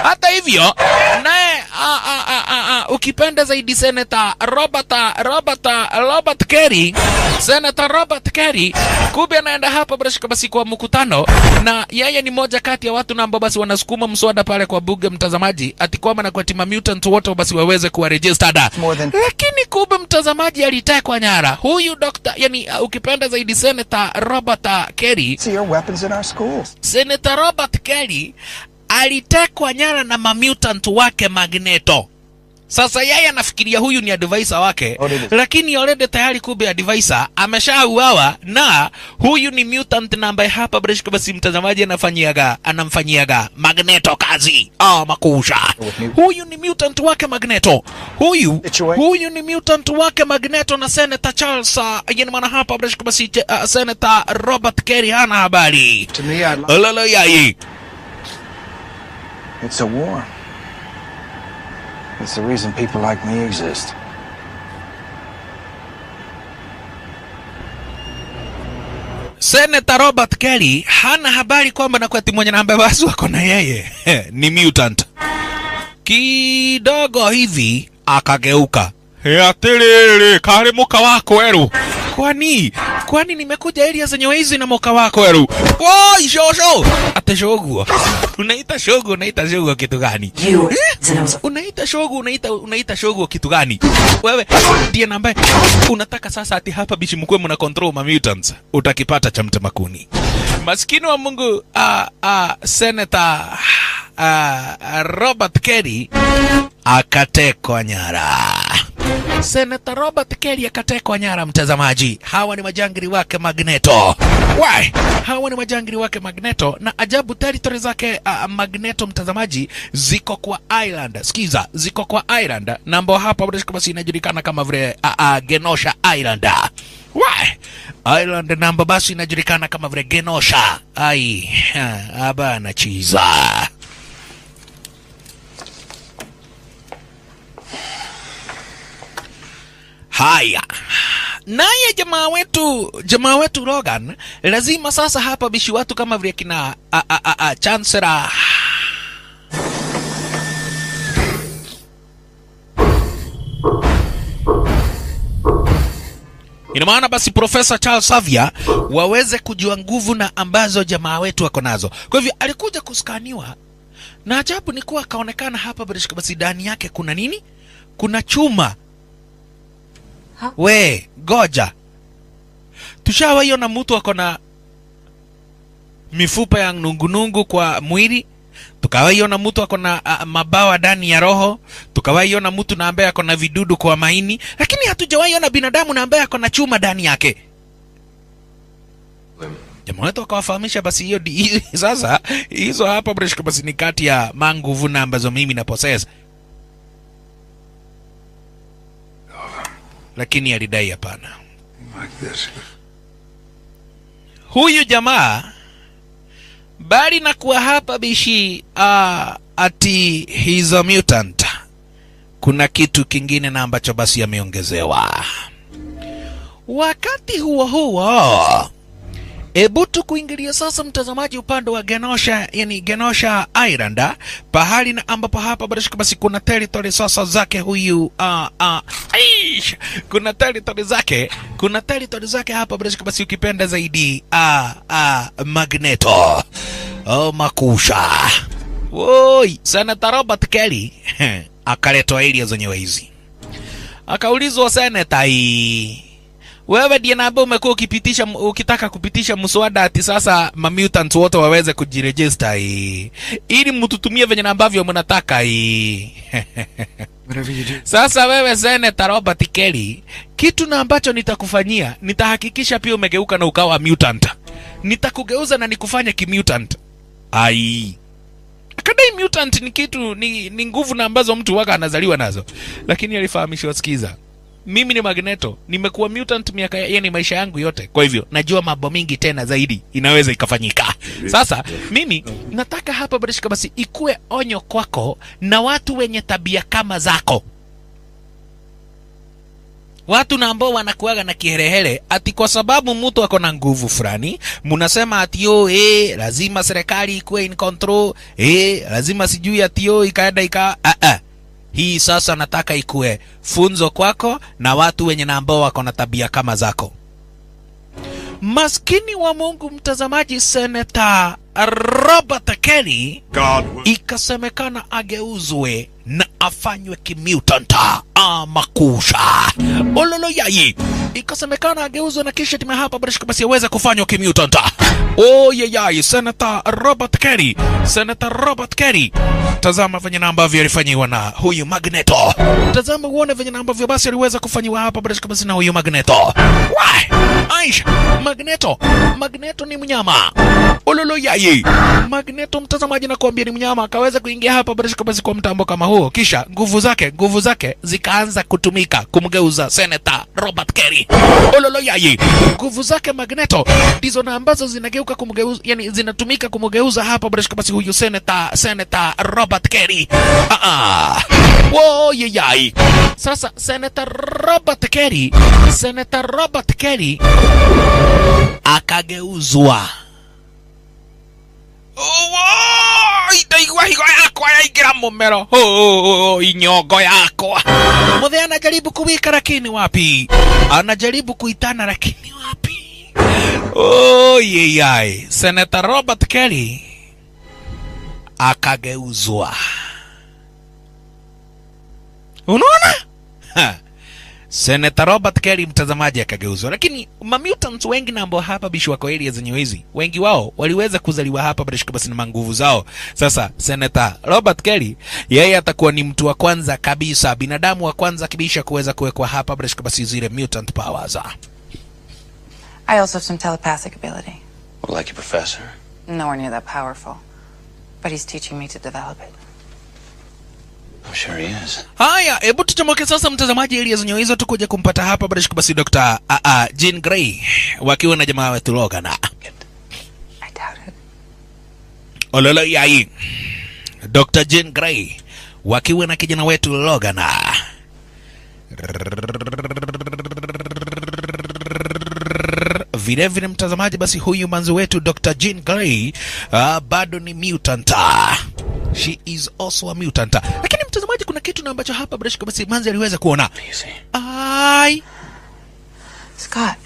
hata hivyo naye a- a- a- a- a, ukipenda zaidi senata robert robert robert kerry senata robert kerry kumbe anaenda hapa brashika basi kwa mkutano na yeye ni moja kati ya watu na ambao basi wanasukuma mswada pale kwa bunge mtazamaji ati kwamba na kwatima mutant wote basi waweze kuwa registered More than- lakini kumbe mtazamaji alitekwa nyara huyu dokta yani uh, ukipenda zaidi senata robert uh, kerry See your weapons in our schools. Senator Robert Kelly alitekwa nyara na mamutant wake Magneto. Sasa yeye anafikiria huyu ni advisor wake, Already. lakini already tayari kumbe advisor ameshauawa na huyu ni mutant na ambaye hapa Breshko basi mtazamaji anafanyiaga anamfanyiaga Magneto kazi. Ah, makusha. Huyu ni mutant wake Magneto. Huyu It's your way. huyu ni mutant wake Magneto na Senator Charles, uh, yani maana hapa Breshko basi uh, Senator Robert Kelly hana habari. To me, I'd like... Ololo yai. It's a war. It's the reason people like me exist. Senator Robert Kelly hana habari kwamba na kwati mwenye namba basi wako na yeye ni mutant. Kidogo hivi akageuka. He atiriri, kari muka wako eru. Kwani kwani nimekuja area zenye hizi na muka wako eru. Woi shosho. Ate shogu. Unaita shogu, unaita shogu kitu gani? You. unaita shogu unaita unaita shogu kitu gani wewe ndiye nambaye unataka sasa ati hapa bishi mkwe mna control ma mutants utakipata cha mtemakuni maskini wa mungu uh, uh, senator uh, robert kelly akatekwa nyara Senator Robert Kelly akatekwa nyara, mtazamaji. Hawa ni majangiri wake Magneto. Why? Hawa ni majangiri wake Magneto, na ajabu territory zake uh, Magneto, mtazamaji, ziko kwa Ireland. Sikiza, ziko kwa Ireland, na ambao hapa basi inajulikana kama vile uh, uh, Genosha Island. Why? Ireland namba basi inajulikana kama vile Genosha. Ai, ha, abana chiza. Haya, naye jamaa wetu jamaa wetu Logan lazima sasa hapa bishi watu kama vile kina a, a, a, a, Chancellor ina maana basi Profesa Charles Xavier waweze kujua nguvu na ambazo jamaa wetu wako nazo. Kwa hivyo alikuja kuskaniwa na ajabu ni kuwa akaonekana hapa basi ndani yake kuna nini? Kuna chuma we goja tushawaiona mtu ako na mifupa ya nungunungu kwa mwili tukawaiona mtu ako na uh, mabawa ndani ya roho tukawaiona mtu na ambaye ako na vidudu kwa maini lakini hatujawaiona binadamu na ambaye ako na chuma ndani yake jamaa wetu akawafahamisha basi hiyo di- sasa hizo hapa breshka basi ni kati ya manguvu na ambazo mimi na possess lakini alidai hapana Like this. huyu jamaa bali na kuwa hapa bishi uh, ati he's a mutant kuna kitu kingine na ambacho basi ameongezewa wakati huo huo Ebu tu kuingilia sasa mtazamaji upande wa Genosha, yani Genosha Island, pahali na ambapo hapa bila shaka basi kuna territory sasa zake huyu uh, uh, aish, kuna territory zake, kuna territory zake hapa bila shaka basi ukipenda zaidi uh, uh, Magneto oh, makusha woi, Senator Robert Kelly akaletwa area zenyewe hizi, akaulizwa seneta hii wewe ndiye na ambaye umekuwa ukipitisha ukitaka kupitisha mswada ati sasa mamutants wote waweze kujiregister hii ili mtutumie venye na ambavyo mnataka hii Whatever you do. sasa wewe Senator Robert Kelly, kitu na ambacho nitakufanyia, nitahakikisha pia umegeuka na ukawa mutant. Nitakugeuza na nikufanye kimutant. Ai. Akadai mutant ni kitu ni, ni nguvu na ambazo mtu waka anazaliwa nazo, lakini alifahamishwa, sikiza, mimi ni Magneto, nimekuwa mutant miaka yani maisha yangu yote, kwa hivyo najua mambo mingi tena zaidi inaweza ikafanyika. Sasa mimi nataka hapa Barishka basi ikuwe onyo kwako na watu wenye tabia kama zako. watu na ambao wanakuaga na kiherehere ati kwa sababu mtu ako na nguvu fulani mnasema ati yo eh, lazima serikali ikuwe in control eh, lazima sijui ati yo ikaenda ika ah, ah. hii sasa nataka ikuwe funzo kwako na watu wenye na ambao wako na tabia kama zako maskini wa mungu mtazamaji seneta robert kelly ikasemekana ageuzwe na afanywe kimutanta ama kusha ololo yai ikasemekana ageuzwe na kisha timu hapa barishika basi aweze kufanywa kimutanta oyeyai senata robert kerry senata robert kerry tazama venye na ambavyo alifanyiwa na huyu magneto tazama uone venye na ambavyo basi aliweza kufanyiwa hapa barishika basi na huyu magneto Why? aisha magneto magneto ni mnyama ololo yai magneto mtazamaji nakuambia ni mnyama akaweza kuingia hapa barishika basi kwa mtambo kama huo kisha nguvu zake nguvu zake zikaanza kutumika kumgeuza seneta robert kerry ololo yai nguvu zake magneto ndizo na ambazo zinageuka kumgeuza yani zinatumika kumgeuza hapa barishika basi huyu seneta seneta robert kerry ah ah wo yai sasa seneta robert kerry seneta robert kerry akageuzwa Owo, itaigua higo yakwa yaingira mumero Oh, inyongo yakwa muthe anajaribu kuwika lakini wapi anajaribu kuitana lakini wapi oh, yeyai seneta robert kelly akageuzwa unaona Ha. Senator Robert Kelly mtazamaji akageuzwa, lakini mamutants wengi na ambao hapa bishi wako area zenye hizi, wengi wao waliweza kuzaliwa hapa barishika basi na manguvu zao. Sasa Senator Robert Kelly yeye atakuwa ni mtu wa kwanza kabisa, binadamu wa kwanza kabisa kuweza kuwekwa hapa barishika basi zile mutant powers. I also have some telepathic ability. Well, like your professor. Nowhere near that powerful. But he's teaching me to develop it. I'm sure he is. Haya, hebu tuchomoke sasa mtazamaji, area zenye hizo tukuje kumpata hapa barishika basi Dr. Uh, uh, Jean Grey wakiwa na jamaa wetu Logan. I doubt it. Ololo yai Dr. Jean Grey wakiwa na kijana wetu Logan. Vile vile mtazamaji, basi huyu manzi wetu Dr. Jean Grey uh, bado ni mutant. She is also a mutant. Lakini mtazamaji, kuna kitu na ambacho hapa bila shaka basi manzi aliweza kuona. Easy. Ai, Scott,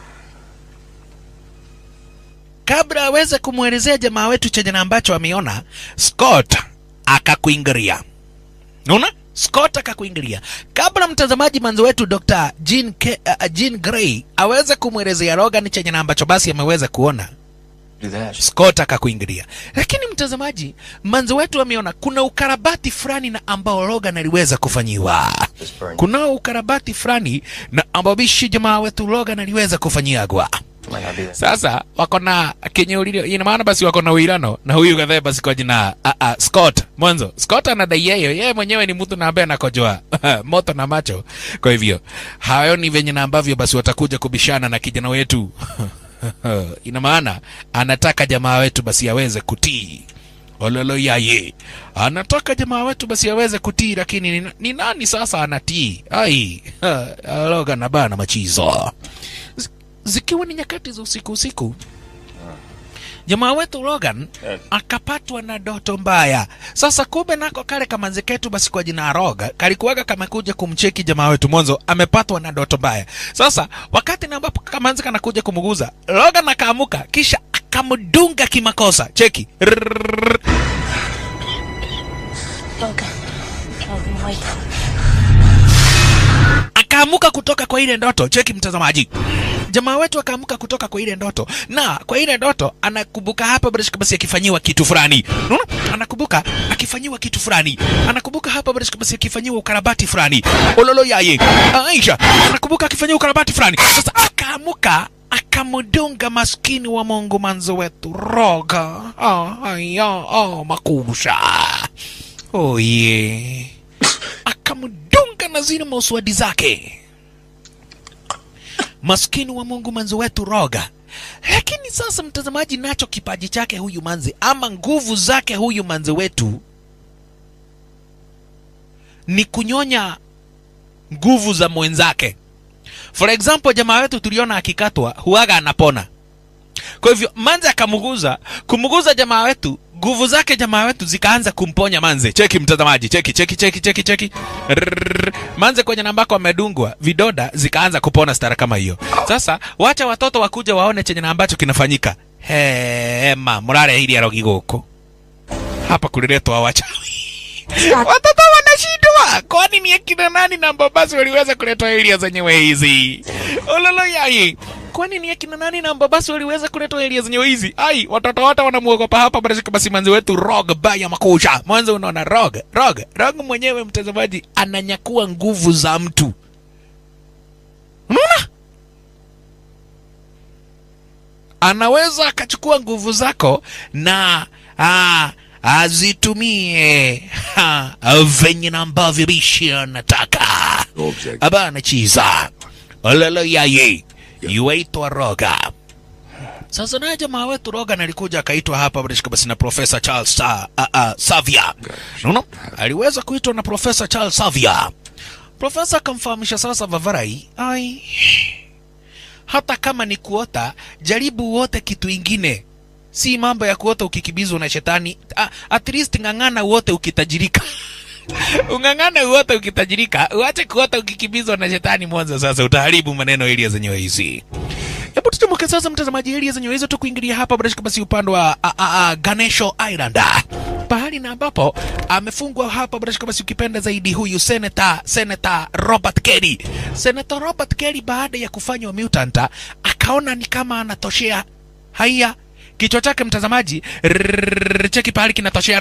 kabla aweze kumwelezea jamaa wetu chenye na ambacho ameona, Scott akakuingilia. Unaona? Scott akakuingilia. Kabla mtazamaji manzi wetu Dr. Jean, Ke, uh, Jean Grey aweze kumwelezea Logan chenye na ambacho basi ameweza kuona, Do that. Scott akakuingilia. Lakini mtazamaji, manzi wetu ameona kuna ukarabati fulani na ambao Logan aliweza kufanyiwa. Kuna ukarabati fulani na ambao bishi jamaa wetu Logan aliweza kufanyiagwa. Might not be that. Sasa wako na kenye ulilio, ina maana basi wako na uilano na huyu kadhaa basi kwa jina uh, uh, Scott mwanzo. Scott anadai yeye yeye mwenyewe ni mtu na ambaye anakojoa moto na macho, kwa hivyo haoni venye na ambavyo basi watakuja kubishana na kijana wetu ina maana anataka jamaa wetu basi aweze kutii ololo yaye anataka jamaa wetu basi aweze kutii lakini ni, ni nani sasa anatii ai loga na bana machizo Z- zikiwa ni nyakati za usiku usiku jamaa wetu Logan akapatwa na doto mbaya. Sasa kumbe nako kale kamanzi ketu basi kwa jina Roga kalikuwaga kamekuja kumcheki jamaa wetu mwanzo, amepatwa na doto mbaya. Sasa wakati na ambapo kamanzi kanakuja kumguza, Logan akaamuka kisha akamdunga kimakosa. Cheki Rrrr. Logan. Logan, wake up. akaamuka kutoka kwa ile ndoto. Cheki mtazamaji, jamaa wetu akaamuka kutoka kwa ile ndoto, na kwa ile ndoto anakumbuka hapa Barishka basi akifanyiwa kitu fulani. Unaona, anakumbuka akifanyiwa kitu fulani, anakumbuka hapa Barishka basi akifanyiwa ukarabati fulani. Ololo yaye Aisha anakumbuka akifanyiwa ukarabati fulani. Sasa akaamuka akamdunga maskini wa Mungu manzo wetu Roga. Oh, aya, oh, makusha. Oh yeah akamdunga na zile mauswadi zake maskini wa mungu manzi wetu roga lakini sasa mtazamaji nacho kipaji chake huyu manzi ama nguvu zake huyu manzi wetu ni kunyonya nguvu za mwenzake for example jamaa wetu tuliona akikatwa huaga anapona kwa hivyo manze akamuguza kumuguza jamaa wetu nguvu zake jamaa wetu zikaanza kumponya manze cheki mtazamaji cheki cheki cheki cheki cheki Rrrr. manze kwenye nambako amedungwa vidoda zikaanza kupona stara kama hiyo sasa wacha watoto wakuja waone chenye na ambacho kinafanyika hema murare hili arogi guku hapa kuliletwa wachawi watoto wanashindwa kwani ni akina nani na mbabasi waliweza kuletwa eria zenyewe hizi ololo yai kwani ni akina nani na mbabasi waliweza kuletwa eria zenyewe hizi ai watoto wote wanamuogopa hapa barashika basi manzi wetu rog baya makusha mwanzo unaona rog rog rog mwenyewe mtazamaji ananyakua nguvu za mtu unaona anaweza akachukua nguvu zako na ah, azitumie ha, venye na ambavyo bishi anataka abana chiza ololo yaye yuaitwa roga sasa naye jamaa wetu roga alikuja akaitwa hapa barishika basi na profesa charles Sa, uh, uh, savia unaona aliweza kuitwa na profesa charles savia profesa akamfahamisha sasa vavarai ai hata kama ni kuota jaribu uote kitu ingine si mambo ya kuota ukikibizwa na shetani A, at least ng'ang'ana uote ukitajirika ung'ang'ana uote ukitajirika uache kuota ukikibizwa na shetani mwanzo sasa utaharibu maneno elia zenyewe hizi hebu tuchomoke sasa mtazamaji elia zenyewe hizo tu kuingilia hapa barashika basi upande wa a, a, a, ganesho island pahali na ambapo amefungwa hapa barashika basi ukipenda zaidi huyu senata senata robert kelly senata robert kelly baada ya kufanywa mutant akaona ni kama anatoshea haya kichwa chake mtazamaji rrrr, cheki pahali kinatoshea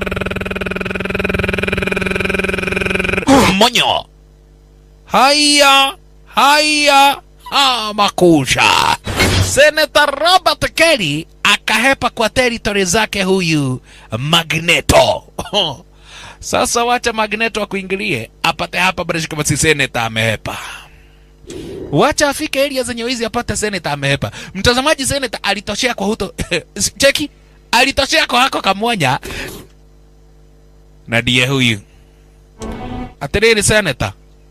rrrr, monyo haya haya ha, makusha senata robert kelly akahepa kwa teritori zake huyu magneto sasa wacha magneto akuingilie apate hapa barashika basi seneta amehepa wacha afike area zenye hizi apate seneta amehepa mtazamaji seneta alitoshea kwa huto cheki alitoshea kwa hako kamwanya na ndiye huyu atiriri seneta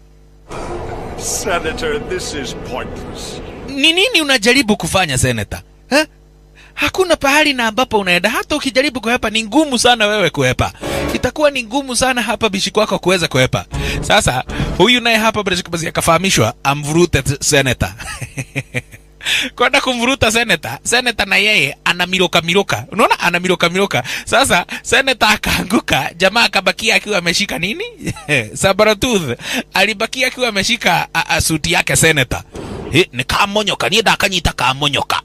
Senator, this is pointless. ni nini unajaribu kufanya seneta eh? hakuna pahali na ambapo unaenda hata ukijaribu kuhepa ni ngumu sana wewe kuhepa itakuwa ni ngumu sana hapa bishi kwako kuweza kuhepa sasa huyu naye hapa basi akafahamishwa amvurute t- seneta kwenda kumvuruta seneta seneta na yeye ana miroka miroka unaona ana miroka miroka sasa seneta akaanguka jamaa akabakia akiwa ameshika nini sabaratooth alibakia akiwa ameshika a- a, suti yake seneta He, ni kamonyoka nienda akanyita kamonyoka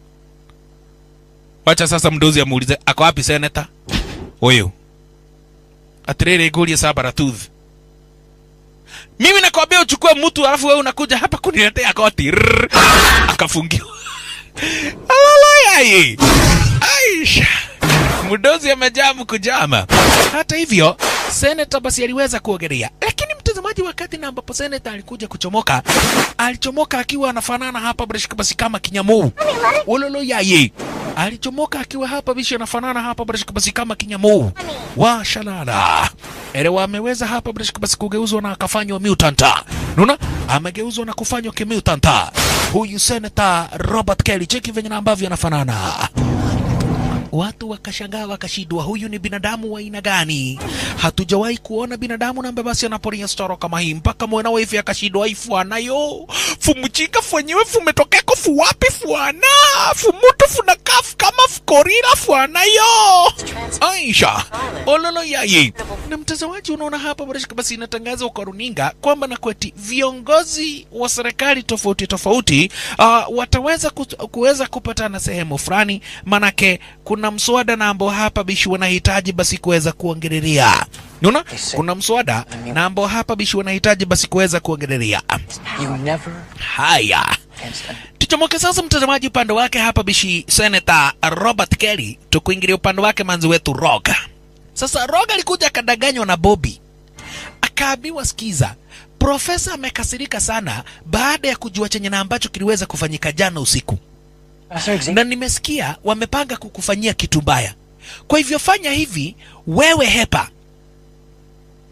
wacha sasa mdozi amuulize ako wapi seneta huyu atiriri ngurie sabaratooth mimi nakwambia uchukue mtu alafu wewe unakuja hapa kuniletea koti Rrrr. akafungiwa alalayai aisha mdozi amejaa mkujama hata hivyo seneta basi aliweza kuogelea lakini mtazamaji wakati na ambapo seneta alikuja kuchomoka alichomoka akiwa anafanana hapa brashika basi kama kinyamuu ulolo yaye alichomoka akiwa hapa bishi anafanana hapa brashika basi kama kinyamuu wa shalala elewa ameweza hapa brashika basi kugeuzwa na akafanywa mutanta naona amegeuzwa na kufanywa kimutanta huyu seneta robert kelly cheki venye na ambavyo anafanana watu wakashangaa wakashindwa huyu ni binadamu wa aina gani hatujawahi kuona binadamu nambe basi anaporia storo kama hii mpaka mwana wifi akashindwa ifwana yo fumuchika fwenyewe fumetokeko fuwapi fwana fumutu funakafu kama fukorira fwana yo aisha ololo yaye na mtazamaji unaona hapa barashika basi inatangaza kwa runinga kwamba na kweti viongozi wa serikali tofauti tofauti uh, wataweza ku, kuweza kupatana sehemu fulani manake kuna mswada na ambao hapa bishi wanahitaji basi kuweza kuongelelea unaona kuna mswada na ambao hapa bishi wanahitaji basi kuweza kuongelelea You never haya tuchomoke sasa mtazamaji upande wake hapa bishi senata robert kelly tukuingilia upande wake manzi wetu roga sasa roga alikuja akadanganywa na bobi akaambiwa skiza profesa amekasirika sana baada ya kujua chenye na ambacho kiliweza kufanyika jana usiku na nimesikia wamepanga kukufanyia kitu mbaya kwa hivyo fanya hivi wewe hepa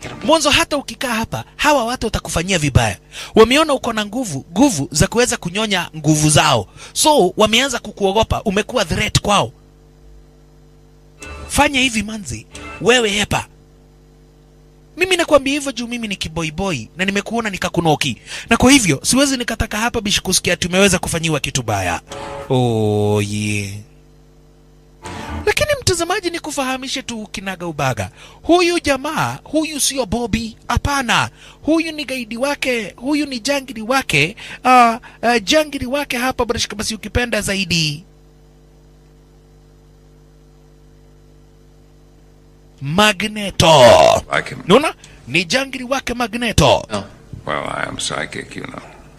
mwanzo hata ukikaa hapa hawa watu watakufanyia vibaya wameona uko na nguvu nguvu za kuweza kunyonya nguvu zao so wameanza kukuogopa umekuwa threat kwao fanya hivi manzi wewe hepa mimi nakwambia hivyo juu mimi ni kiboiboi na nimekuona nikakunoki na kwa hivyo siwezi nikataka hapa bishi kusikia tumeweza kufanyiwa kitu baya oh, yeah. lakini mtazamaji ni kufahamishe tu kinaga ubaga huyu jamaa huyu sio bobi hapana huyu ni gaidi wake huyu ni jangiri wake uh, uh, jangiri wake hapa barashika basi ukipenda zaidi magneto Like him. naona ni jangiri wake magneto No. Well, I am psychic, you know.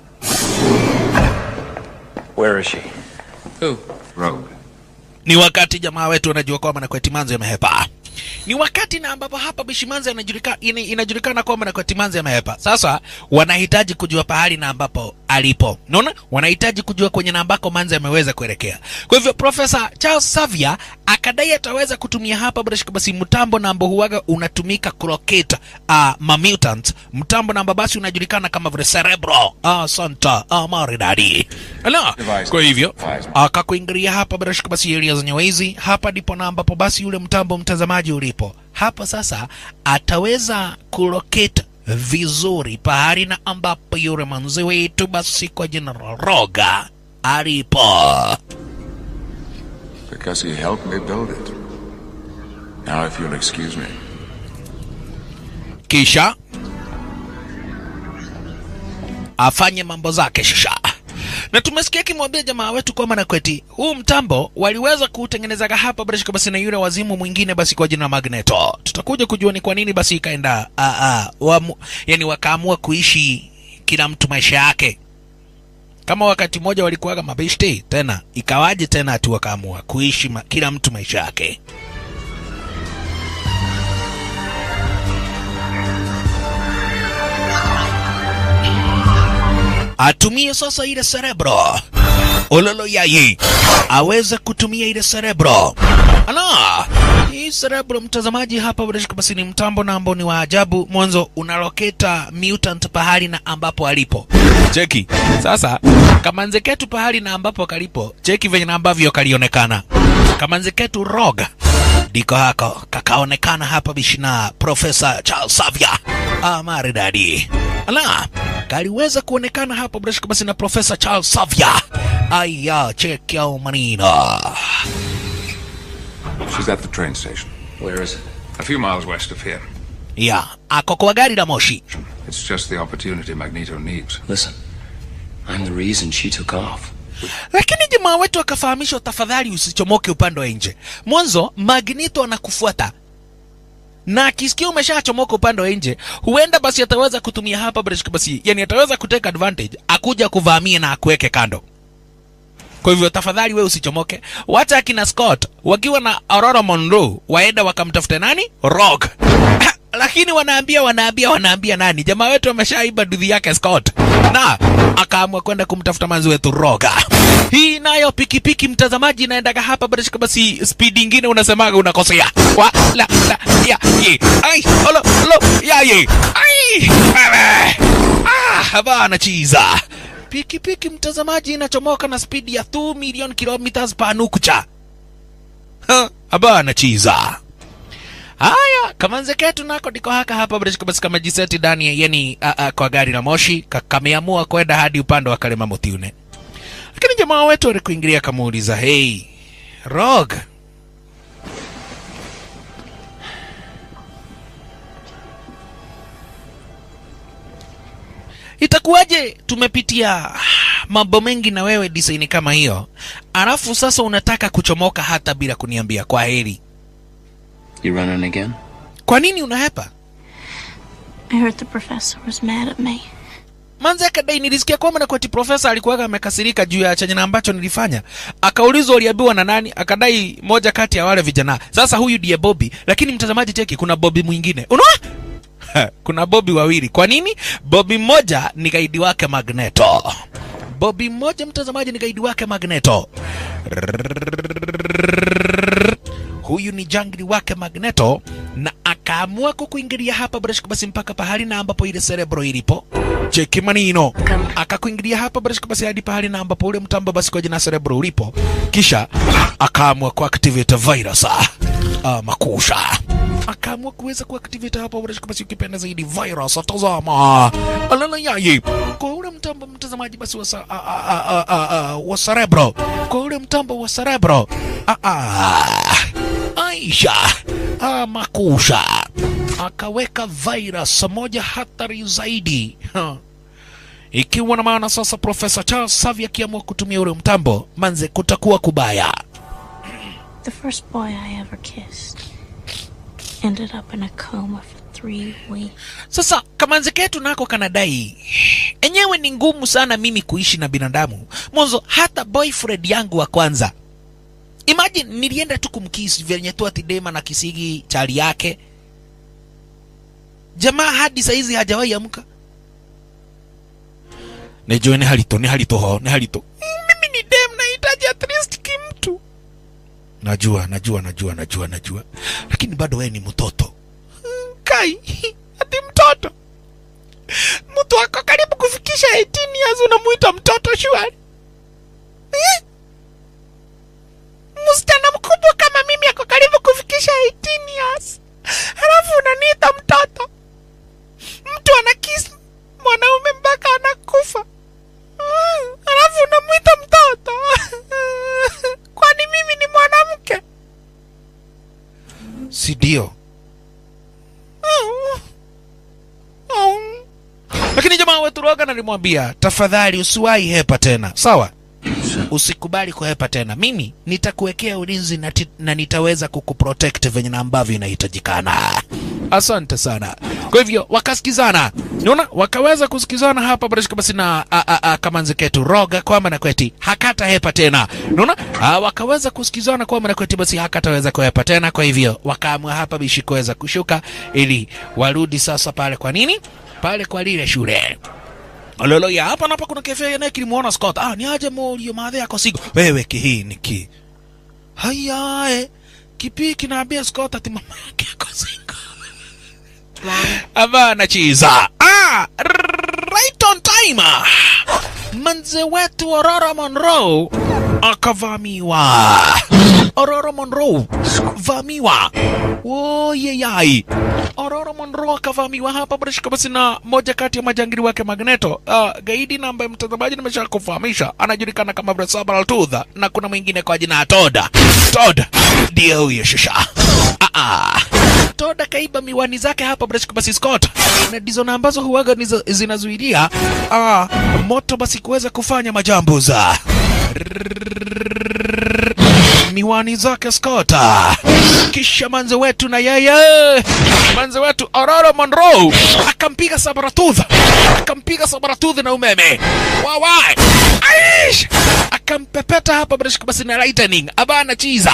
Where is she? Who? Rogue. ni wakati jamaa wetu wanajua kwamba nakweti manzo yamehepa ni wakati na ambapo hapa bishimanzi inajulikana, inajulikana kwamba nakweti manzo yamehepa sasa wanahitaji kujua pahali na ambapo alipo naona wanahitaji kujua kwenye na ambako manzi ameweza kuelekea kwa hivyo profesa charles savia akadai ataweza kutumia hapa bila basi mtambo na ambao huwaga unatumika kulocate uh, mamutant mtambo na ambao basi unajulikana kama vile cerebro ah, santa ah, maridadi Ala, Device. kwa hivyo Device. akakuingilia hapa bila shaka basi area zenye wizi hapa ndipo na ambapo basi yule mtambo mtazamaji ulipo hapa sasa ataweza kulocate vizuri pahali na ambapo yule manzi wetu basi kwa jina la roga alipo Because he helped me build it. Now, if you'll excuse me. kisha afanye mambo zake shisha na tumesikia akimwambia jamaa wetu kwamba na kweti huu mtambo waliweza kuutengenezaga hapa bila shaka basi na yule wazimu mwingine basi kwa jina la magneto tutakuja kujua ni kwa nini basi ikaenda ah, ah, wamu, yani wakaamua kuishi kila mtu maisha yake kama wakati mmoja walikuwaga mabeshte tena ikawaje tena ati wakaamua kuishi ma, kila mtu maisha yake atumie sasa ile cerebro ololo yayi aweze kutumia ile cerebro ala hii cerebro mtazamaji hapa bila shaka basi ni mtambo na ambao ni wa ajabu mwanzo unaloketa mutant pahali na ambapo alipo cheki sasa kamanze ketu pahali na ambapo kalipo cheki venye na ambavyo kalionekana kamanze ketu roga ndiko hako kakaonekana hapa bishina profesa charles savia ah, maridadi ala kaliweza kuonekana hapa bila shaka basi na profesa charles savia aya cheki au manina She's at the train station. Where is it? A few miles west of here. ya ako kwa gari la moshi It's just the opportunity Magneto needs. Listen, I'm the reason she took off. lakini jamaa wetu akafahamishwa tafadhali usichomoke upande wa nje mwanzo magnito anakufuata na akisikia umeshachomoka upande wa nje huenda basi ataweza kutumia hapa Breshka basi yani ataweza kuteka advantage akuja kuvamia na akuweke kando kwa hivyo tafadhali we usichomoke wacha akina scott wakiwa na aurora monroe waenda wakamtafute nani rock lakini wanaambia wanaambia wanaambia nani jamaa wetu ameshaiba dudhi yake scott na akaamua kwenda kumtafuta manzi wetu roga hii nayo pikipiki mtazamaji inaendaga hapa barashika basi speed ingine unasemaga unakosea wa la la ya ye ai olo olo ya ye ai wewe ah bana chiza pikipiki mtazamaji inachomoka na spidi ya 2 million kilometers per nukta Ha, abana chiza haya kamanze ketu nako ndiko haka hapa breshika basi kama jiseti ndani ya- yani a, a, kwa gari la moshi ka- kameamua kwenda hadi upande wa kalema mutiune lakini jamaa wetu alikuingilia kamuuliza hei rog itakuwaje tumepitia mambo mengi na wewe design kama hiyo alafu sasa unataka kuchomoka hata bila kuniambia kwa heri You running again? kwa nini unahepa I heard the professor was mad at me. manze akadai nilisikia kwamba na kwati profesa alikuwaga amekasirika juu ya chenye na ambacho nilifanya akaulizwa uliambiwa na nani akadai moja kati ya wale vijana sasa huyu ndiye bobi lakini mtazamaji cheki kuna bobi mwingine unaona kuna bobi wawili kwa nini bobi mmoja ni gaidi wake magneto bobi mmoja mtazamaji ni gaidi wake magneto huyu ni jangili wake magneto na akaamua kukuingilia hapa Barashika basi mpaka pahali na ambapo ile cerebro ilipo. Cheki manino. Akakuingilia hapa Barashika basi hadi pahali na ambapo ule mtambo basi kwa jina cerebro ulipo. Kisha akaamua kuactivate virus. Ah, makusha. Akaamua kuweza kuactivate hapa Barashika basi ukipenda zaidi virus. Tazama. Alala yayi. Kwa ule mtambo mtazamaji basi wa, sa, a, a, a, a, a, wa cerebro. Kwa ule mtambo wa cerebro. Ah, ah. Aisha ah, makusha akaweka virus moja hatari zaidi ha. Ikiwa na maana sasa Profesa Charles Savi akiamua kutumia ule mtambo, manze kutakuwa kubaya. The first boy I ever kissed ended up in a coma for three weeks. Sasa kamanze ketu nako kanadai enyewe ni ngumu sana mimi kuishi na binadamu. Mwanzo hata boyfriend yangu wa kwanza, imagine nilienda tu kumkisi venye tu ati Dema na kisigi chali yake, jamaa hadi saizi hajawahi amka. Nejue ni halito ni halito ho ni halito. Mimi ni dem nahitaji at least kimtu. Najua najua najua najua najua, lakini bado wewe ni mtoto kai ati mtoto mtu ako karibu kufikisha 18 years unamuita mtoto shwari Eh? msichana mkubwa kama mimi ako karibu kufikisha 18 years halafu unaniita mtoto mtu anakisi mwanaume mpaka anakufa Mm, halafu unamwita mtoto kwani mimi ni mwanamke si ndio lakini jamaa wetu Rogan alimwambia tafadhali usiwahi hepa tena, sawa? Usikubali kuhepa tena, mimi nitakuwekea ulinzi na, ti- na nitaweza kukuprotect venye na ambavyo inahitajikana. Asante sana. Kwa hivyo wakasikizana, unaona, wakaweza kusikizana hapa Barishka basi na a, a, a, kamanzi ketu Roga kwamba na kweti hakata hepa tena, unaona, Ah, wakaweza kusikizana kwamba na kweti basi hakataweza kuhepa tena. Kwa hivyo wakaamua hapa bishi kuweza kushuka ili warudi sasa pale. Kwa nini? Pale kwa lile shule Lolo ya hapa napa kuna kefe ya neki limuona Scott. Ah, ni aje molio madhe yako sigo. Wewe kihi ni ki. Haya eh. Kipi kinaambia Scott ati mama yake yako singo. Abana chiza. Ah, right on time. Manze wetu Aurora Monroe akavamiwa. Aurora Monroe vamiwa. Woyeyai. Aurora Monroe akavamiwa hapa British basi na moja kati ya majangili wake Magneto. Uh, gaidi na ambaye mtazamaji nimesha kufahamisha anajulikana kama Brasabal Tooth na kuna mwingine kwa jina ya Todd. Todd ndiye huyo shusha. Ah ah. Todd akaiba miwani zake hapa British basi Scott. Na ndizo na ambazo huwaga nizo- zinazuilia ah, moto basi kuweza kufanya majambo za miwani zake Scott. Kisha manze wetu na yeye manze wetu Aurora Monroe akampiga Sabaratooth, akampiga Sabaratooth na umeme wawai aish, akampepeta hapa British basi na lightning abana chiza.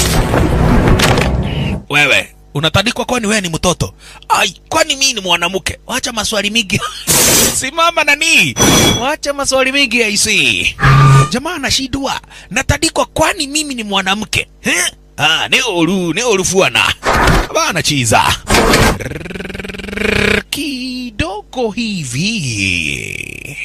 Wewe unatandikwa kwani wewe ni mtoto? Ai, kwani mimi ni mwanamke? Wacha maswali mingi. Simama nani? Wacha maswali mingi aisi. Jamaa anashindwa. Natandikwa kwani mimi ni mwanamke? Eh? Ah, ni oru, ni oru fuana. Bana chiza. Kidogo hivi.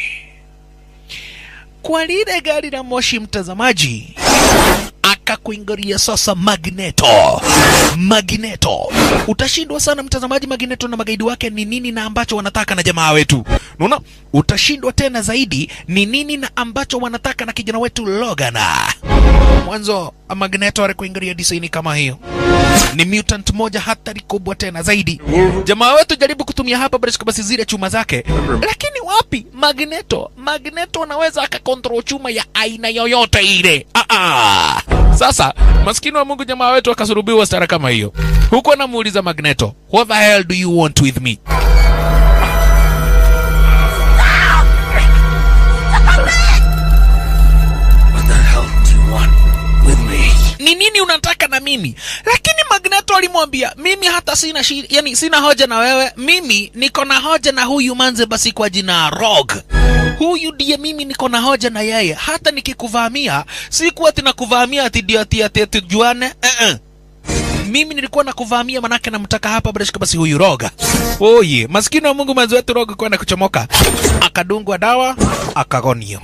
Kwa lile gari la moshi mtazamaji akakuingilia sasa Magneto. Magneto, utashindwa sana mtazamaji. Magneto na magaidi wake ni nini na ambacho wanataka na jamaa wetu, unaona? Utashindwa tena zaidi ni nini na ambacho wanataka na kijana wetu Logan. Mwanzo Magneto alikuingilia design kama hiyo ni mutant moja hatari kubwa tena zaidi. Jamaa wetu jaribu kutumia hapa Breshka basi zile chuma zake, lakini wapi? Magneto, Magneto anaweza akakontrol chuma ya aina yoyote ile. Ah ah. Sasa maskini wa Mungu, jamaa wetu akasurubiwa stara kama hiyo, huku anamuuliza Magneto, what the hell do you want with me? What the hell do you want with me? ni nini unataka na mimi lakini magneto alimwambia mimi hata sina shi, yani sina hoja na wewe mimi niko na hoja na huyu manze basi kwa jina rog huyu ndiye mimi niko na hoja na yeye hata nikikuvamia sikuwa ati nakuvamia ati ndio ati ati tujuane eh -eh. mimi nilikuwa nakuvamia manake namtaka hapa bila shaka basi huyu roga oye maskini wa mungu mwenzi wetu roga kwenda kuchomoka akadungwa dawa akagonio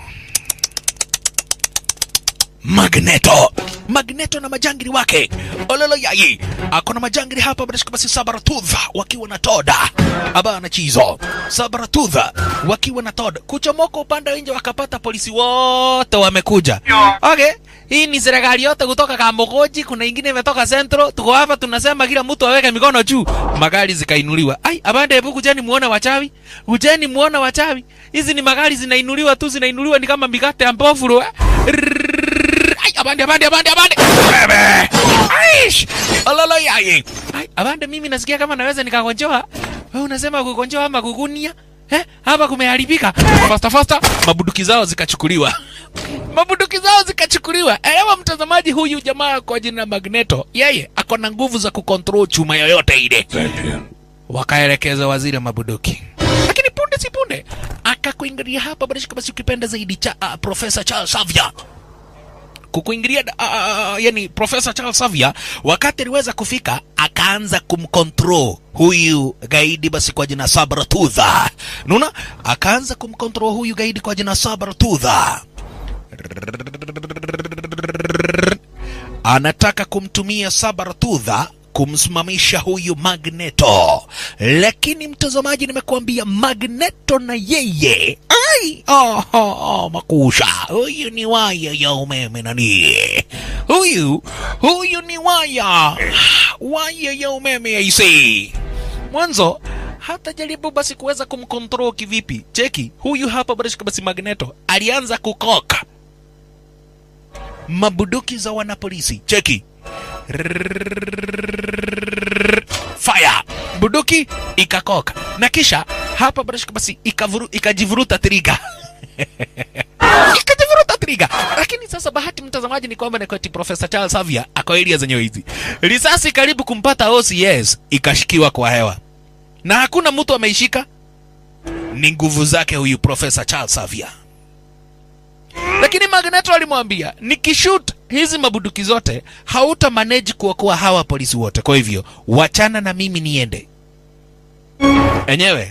Magneto. Magneto na majangili wake ololo yai ako na majangili hapa bila shaka basi Sabaratudha wakiwa na Toda abana chizo Sabaratudha wakiwa na Toda kuchomoka upande wa nje wakapata polisi wote wamekuja. Okay, hii ni serikali yote kutoka Kamogoji, kuna ingine imetoka Central. Tuko hapa tunasema kila mtu aweke mikono juu, magari zikainuliwa. Ai, abande, hebu kujeni muone wachawi, kujeni muone wachawi. Hizi ni magari zinainuliwa tu, zinainuliwa ni kama mikate ya mbovu eh? Ai, abande abande abande abande bebe aish ololo yai ai abande mimi nasikia kama naweza nikagonjoa wewe unasema kugonjoa ama kugunia eh hapa kumeharibika fasta fasta mabuduki zao zikachukuliwa mabuduki zao zikachukuliwa elewa mtazamaji huyu jamaa kwa jina Magneto yeye ako na nguvu za kukontrol chuma yoyote ile wakaelekeza waziri wa mabuduki lakini punde si punde akakuingilia hapa barishika basi ukipenda zaidi cha uh, profesa Charles Xavier kukuingilia uh, uh, yani profesa Charles Xavier wakati aliweza kufika akaanza kumcontrol huyu gaidi basi kwa jina Sabratudha nuna akaanza kumcontrol huyu gaidi kwa jina Sabratudha anataka kumtumia Sabaratudha kumsimamisha huyu Magneto, lakini mtazamaji, nimekuambia Magneto na yeye ai, oh, oh, oh, makusha huyu ni waya ya umeme nani huyu huyu ni waya waya ya umeme aisee mwanzo hata jaribu basi kuweza kumkontrol kivipi. Cheki huyu hapa basi, basi Magneto alianza kukoka mabuduki za wanapolisi. Cheki fire buduki ikakoka na kisha hapa basi basi ikavuru, ikajivuruta triga ikajivuruta triga. Lakini sasa bahati mtazamaji ni kwamba ni kweti Profesa Charles Xavier ako area zenyewe hizi, risasi karibu kumpata OCS ikashikiwa kwa hewa na hakuna mtu ameishika. Ni nguvu zake huyu Profesa Charles Xavier lakini Magneto alimwambia nikishoot hizi mabuduki zote hauta manage kuokoa hawa polisi wote, kwa hivyo wachana na mimi niende. Enyewe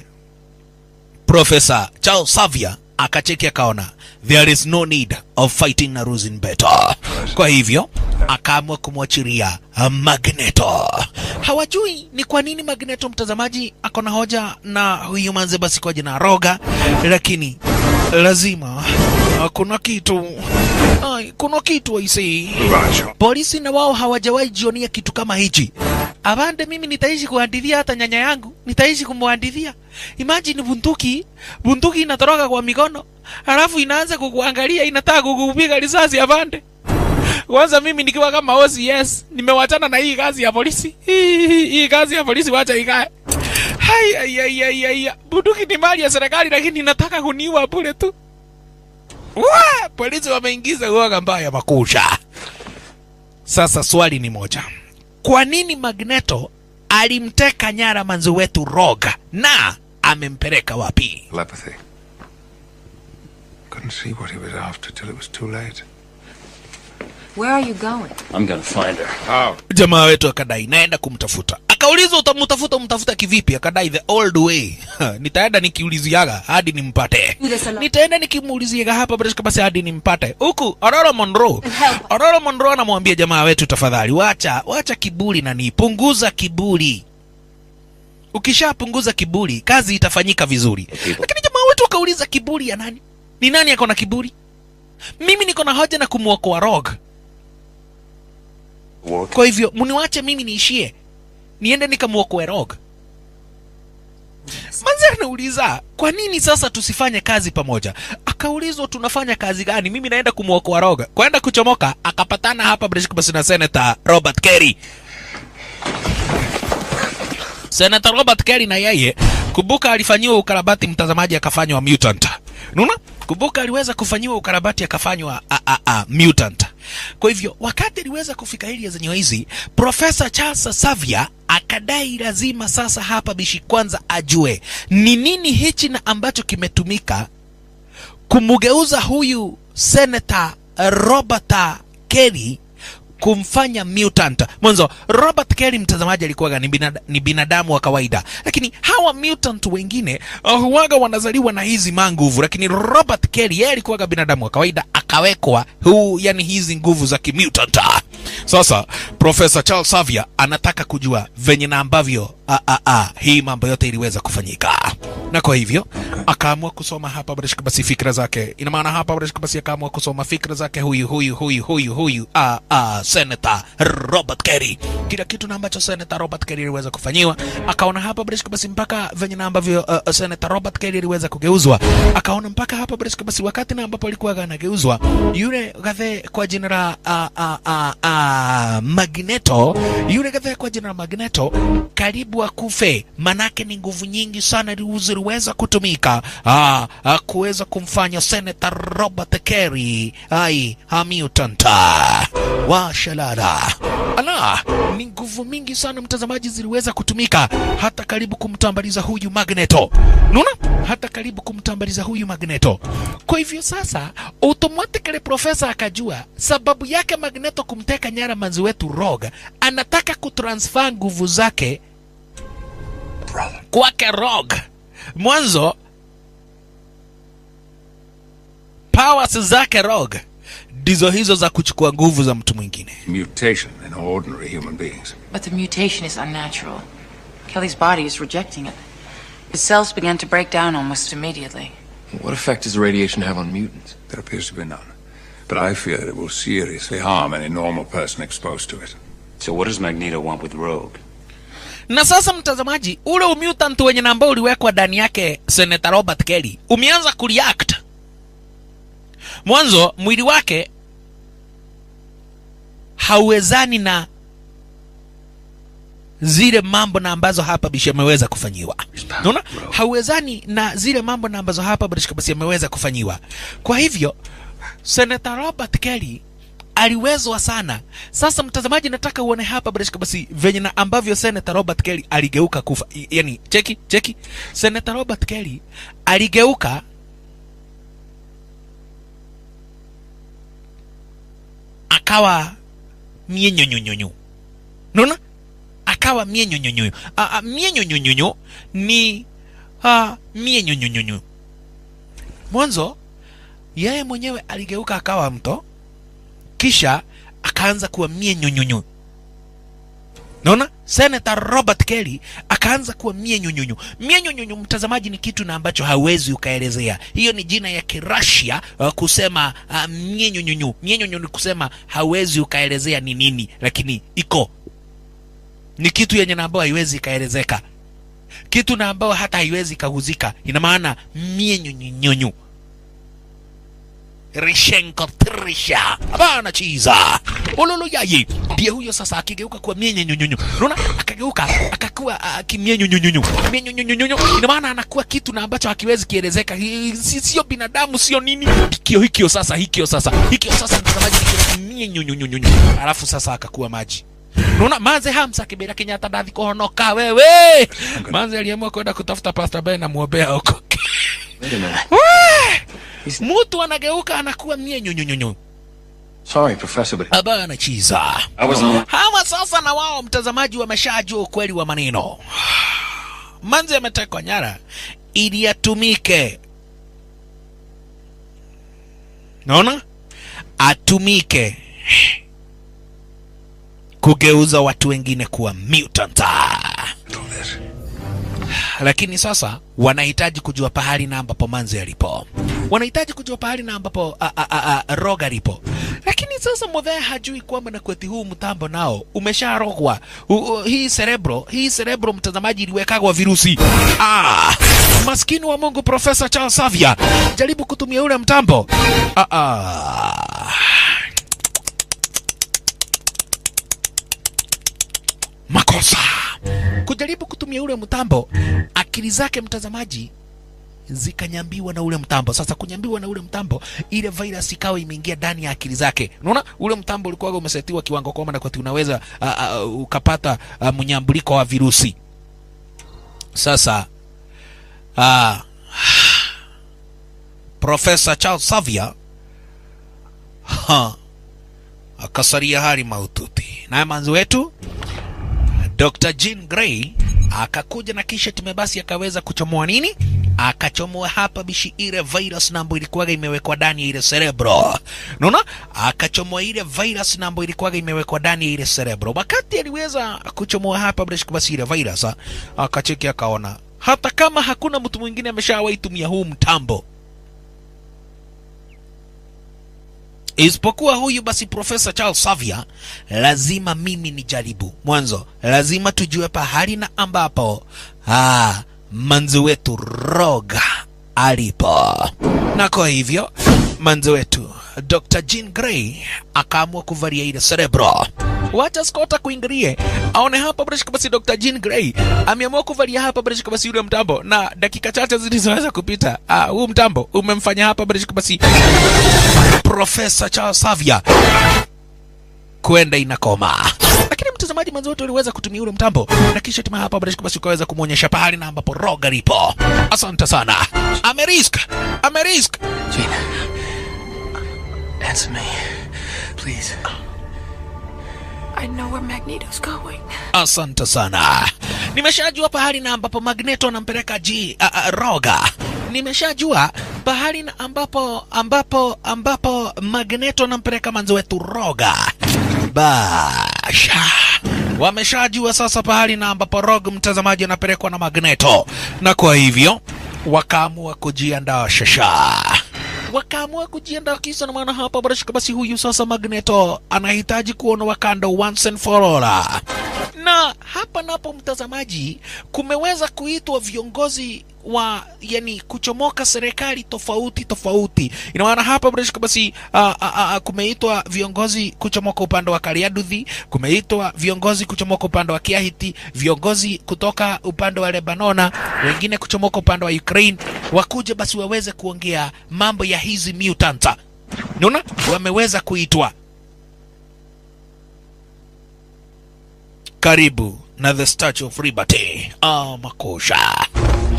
Profesa Charles Xavier akacheki akaona there is no need of fighting na losing better, kwa hivyo akaamua kumwachilia Magneto. Hawajui ni kwa nini Magneto, mtazamaji, ako na hoja na huyu manze basi kwa jina Roga, lakini lazima ah, kuna kitu Ai, kuna kitu aisee. Polisi na wao hawajawahi jionia kitu kama hichi. Abande, mimi nitaishi kuhadithia hata nyanya yangu, nitaishi kumhadithia. Imagine bunduki, bunduki inatoroka kwa mikono, halafu inaanza kukuangalia, inataka kukupiga risasi. Abande, kwanza mimi nikiwa kama OCS nimewachana na hii kazi ya polisi. Hii, hii, hii kazi ya polisi wacha ikae. Hai, hai, hai, hai, hai. Bunduki ni mali ya serikali, lakini inataka kuniua bure tu. Wa, polisi wameingiza uoga mbaya makusha. Sasa swali ni moja, kwa nini Magneto alimteka nyara manzi wetu Roga na amempeleka wapi? Telepathy. Couldn't see what he was after till it was too late. Where are you going? I'm gonna find her. How? Jamaa wetu akadai naenda kumtafuta. Akaulizwa utamtafuta, umtafuta kivipi? Akadai the old way. Nitaenda nikiuliziaga hadi nimpate. Do this alone. Nitaenda nikimuuliziaga hapa basi basi hadi nimpate. Huku Aurora Monroe. And help. Aurora Monroe anamwambia jamaa wetu, tafadhali wacha wacha kiburi na ni punguza kiburi. Ukishapunguza kiburi, kazi itafanyika vizuri. Lakini jamaa wetu akauliza kiburi ya nani? Ni nani ako na kiburi? Mimi niko na hoja na kumwokoa Rogue. Walk. Kwa hivyo mniwache mimi niishie, niende nikamwokoe Rogue. Manzi anauliza kwa nini sasa tusifanye kazi pamoja? Akaulizwa tunafanya kazi gani? Mimi naenda kumwokoa Rogue. Kwenda kuchomoka, akapatana hapa British basi na Senator Robert Kerry. Senator Robert Kerry na yeye kumbuka, alifanyiwa ukarabati mtazamaji, akafanywa mutant. Unaona? Kumbuka aliweza kufanyiwa ukarabati akafanywa a, a, a, mutant. Kwa hivyo wakati aliweza kufika area zenye hizi, Profesa Charles Xavier akadai lazima sasa hapa bishi kwanza ajue ni nini hichi na ambacho kimetumika kumugeuza huyu Senator Robert Kerry kumfanya mutant mwanzo robert kelly mtazamaji alikuwaga ni, binada, ni binadamu wa kawaida lakini hawa mutant wengine uh, huwaga wanazaliwa na hizi manguvu lakini robert kelly yeye alikuwaga binadamu wa kawaida akawekwa huu yani hizi nguvu za kimutant sasa profesa charles savia anataka kujua venye na ambavyo a, a, a, hii mambo yote iliweza kufanyika na kwa hivyo akaamua kusoma hapa barashika basi fikra zake ina maana hapa barashika basi akaamua kusoma fikra zake huyu huyu huyu huyu huyu a, a, senator robert kerry kila kitu na ambacho senator robert kerry aliweza kufanyiwa akaona hapa barashika basi mpaka venye na ambavyo uh, senator robert kerry aliweza kugeuzwa akaona mpaka hapa barashika basi wakati na ambapo alikuwa anageuzwa yule gathe kwa jina la uh, uh, uh, uh, magneto yule gathe kwa jina la magneto karibu akufe manake ni nguvu nyingi sana li- ziliweza kutumika ah, ah, kuweza kumfanya senator robert kerry ai hamutanta washalala ala ni nguvu mingi sana mtazamaji ziliweza kutumika hata karibu kumtambaliza huyu magneto naona hata karibu kumtambaliza huyu magneto kwa hivyo sasa automatically profesa akajua sababu yake magneto kumteka nyara manzi wetu rog anataka kutransfer nguvu zake kwake rog mwanzo powers zake rog ndizo hizo za kuchukua nguvu za mtu mwingine Mutation in ordinary human beings. But the mutation is unnatural. Kelly's body is rejecting it. His cells began to break down almost immediately. What effect does the radiation have on mutants? There appears to be none. But I fear that it will seriously harm any normal person exposed to it. So what does Magneto want with Rogue? na sasa mtazamaji ule umutant wenye na ambao uliwekwa ndani yake senator robert kelly umeanza kureact mwanzo mwili wake hauwezani na zile mambo na ambazo hapa bishi ameweza kufanyiwa naona hauwezani na zile mambo na ambazo hapa bishi basi ameweza kufanyiwa kwa hivyo senator robert kelly aliwezwa sana sasa mtazamaji nataka uone hapa barashika basi venye na ambavyo senator robert kelly aligeuka kufa I- yani cheki cheki senator robert kelly aligeuka akawa mienyonyonyonyo naona akawa mienyonyonyonyo mienyonyonyonyo ni uh, mienyonyonyonyo mwanzo yeye mwenyewe aligeuka akawa mto kisha akaanza kuwa mie nyonyonyo naona senator robert kelly akaanza kuwa mie nyonyonyo mie nyonyonyo mtazamaji ni kitu na ambacho hawezi ukaelezea hiyo ni jina ya kirasia uh, kusema uh, mie nyonyonyo mie nyonyonyo ni kusema hawezi ukaelezea ni nini lakini iko ni kitu yenye na ambayo haiwezi ikaelezeka kitu na ambayo hata haiwezi ikaguzika ina maana mie nyonyonyonyo rishenko trisha abana chiza ololo yayi ndiye huyo sasa akigeuka kuwa mie nyonyonyonyo unaona akageuka akakuwa uh, kimie nyonyonyonyo mie nyonyonyonyo ina maana anakuwa kitu na ambacho hakiwezi kielezeka Hi- si- sio binadamu sio nini hikio hikio sasa hikio sasa hikio sasa mtazamaji hikio mie nyonyonyonyo alafu sasa akakuwa maji Unaona manze Hamza Kibera Kenyatta ndathi kuhonoka wewe. Manze aliamua kwenda kutafuta Pastor Ben na muombea huko. Wait a minute. Mtu anageuka anakuwa mie nyonyonyonyo. Sorry, Professor, but Abana chiza. I was on. Hawa sasa na wao mtazamaji wameshajua ukweli wa maneno. Manzi ametekwa nyara ili yatumike. Naona? Atumike kugeuza watu wengine kuwa mutant. Lakini sasa wanahitaji kujua pahali na ambapo Manzi alipo, wanahitaji kujua pahali na ambapo a, a, a, a, Rogue alipo. Lakini sasa Muthee hajui kwamba na kweti huu mtambo nao umesharogwa. U- u- Hii cerebro, hii cerebro mtazamaji, iliwekagwa virusi. Ah, maskini wa Mungu, Profesa Charles Xavier jaribu kutumia ule mtambo. Ah, ah. makosa kujaribu kutumia ule mtambo akili zake mtazamaji zikanyambiwa na ule mtambo sasa kunyambiwa na ule mtambo ile virus ikawa imeingia ndani ya akili zake unaona ule mtambo ulikuwa umesetiwa kiwango kwamba na kwati unaweza uh, uh, ukapata uh, mnyambuliko wa virusi sasa uh, Profesa Charles Xavier ha, akasalia hali mahututi. Naye manzi wetu Dr. Jean Grey akakuja na kisha time basi akaweza kuchomoa nini? Akachomoa hapa bishi ile virus nambo ilikuwaga imewekwa ndani ya ile cerebro. Unaona? Akachomoa ile virus nambo ilikuwaga imewekwa ndani ya ile cerebro. Wakati aliweza kuchomoa hapa bishi basi ile virus, akacheki akaona hata kama hakuna mtu mwingine ameshawahi tumia huu mtambo isipokuwa huyu basi Profesa Charles Xavier, lazima mimi nijaribu. Mwanzo lazima tujue pahali na ambapo ah, manzi wetu Roga alipo, na kwa hivyo manzi wetu Dr. Jean Grey akaamua kuvalia ile cerebro. Wacha Scott kuingilie aone hapa bila basi Dr. Jean Grey ameamua kuvalia hapa bila basi yule mtambo, na dakika chache zilizoweza kupita ah, huu mtambo umemfanya hapa bila basi Profesa Charles Xavier kwenda inakoma. Lakini mtazamaji mwanzo wote uliweza kutumia ule mtambo na kisha tima hapa basi basi ukaweza kumwonyesha pahali na ambapo Roga lipo. Asante sana. Amerisk, Amerisk. Gina. Answer me. Please. I know where Magneto's going. Asante sana. Nimeshajua pahali na ambapo Magneto anampeleka G a, a, Roga. Nimeshajua pahali na ambapo ambapo ambapo Magneto anampeleka manzi wetu Roga. Basha. Wameshajua sasa pahali na ambapo Roga mtazamaji anapelekwa na Magneto, na kwa hivyo wakaamua kujiandaa shasha wakaamua kujiandaa kisa na maana hapa barashika basi huyu sasa Magneto anahitaji kuona Wakanda once and for all. Na hapa napo mtazamaji, kumeweza kuitwa viongozi wa yani kuchomoka serikali tofauti tofauti. Ina maana hapa barashika basi uh, uh, uh, kumeitwa viongozi kuchomoka upande wa Kariaduthi, kumeitwa viongozi kuchomoka upande wa Kiahiti, viongozi kutoka upande wa Lebanona, wengine kuchomoka upande wa Ukraine, wakuje basi waweze kuongea mambo ya hizi mutants. Unaona, wameweza kuitwa. Karibu na the Statue of Liberty. Ah, makosha.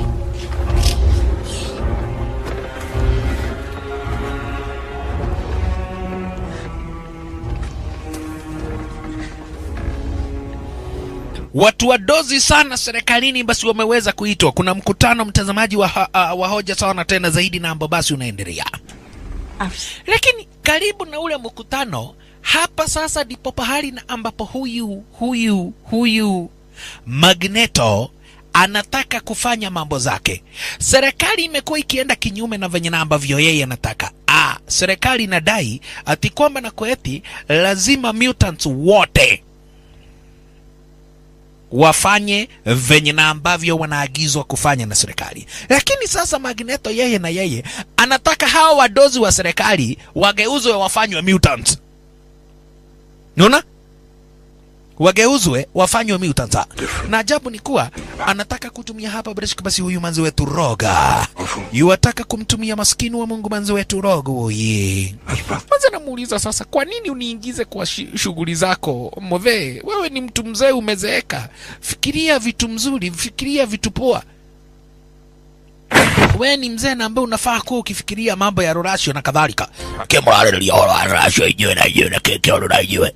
Watu wadozi sana serikalini basi wameweza kuitwa. Kuna mkutano mtazamaji wa, uh, wa hoja sawa na tena zaidi na ambao basi unaendelea, lakini karibu na ule mkutano hapa sasa ndipo pahali na ambapo huyu huyu huyu Magneto anataka kufanya mambo zake. Serikali imekuwa ikienda kinyume na venye na ambavyo yeye anataka. Ah, serikali inadai ati kwamba na kweti lazima mutants wote wafanye venye na ambavyo wanaagizwa kufanya na serikali. Lakini sasa Magneto yeye na yeye anataka hawa wadozi wa serikali wageuzwe wafanywe mutants. Unaona? Wageuzwe wafanywe mutants. Na ajabu ni kuwa anataka kutumia hapa Breshka basi huyu manzi wetu Roga. Yuataka kumtumia maskini wa Mungu manzi wetu Roga oye. Kwanza namuuliza sasa, kwa nini uniingize kwa shi- shughuli zako modhe? Wewe ni mtu mzee, umezeeka. Fikiria vitu mzuri, fikiria vitu poa. Wewe ni mzee na ambaye unafaa kuwa ukifikiria mambo ya rorasio na kadhalika. Kemrarĩrĩria ũhoro wa rorasio inyuĩ na inyuĩ na kĩĩ kĩũru na inyuĩ.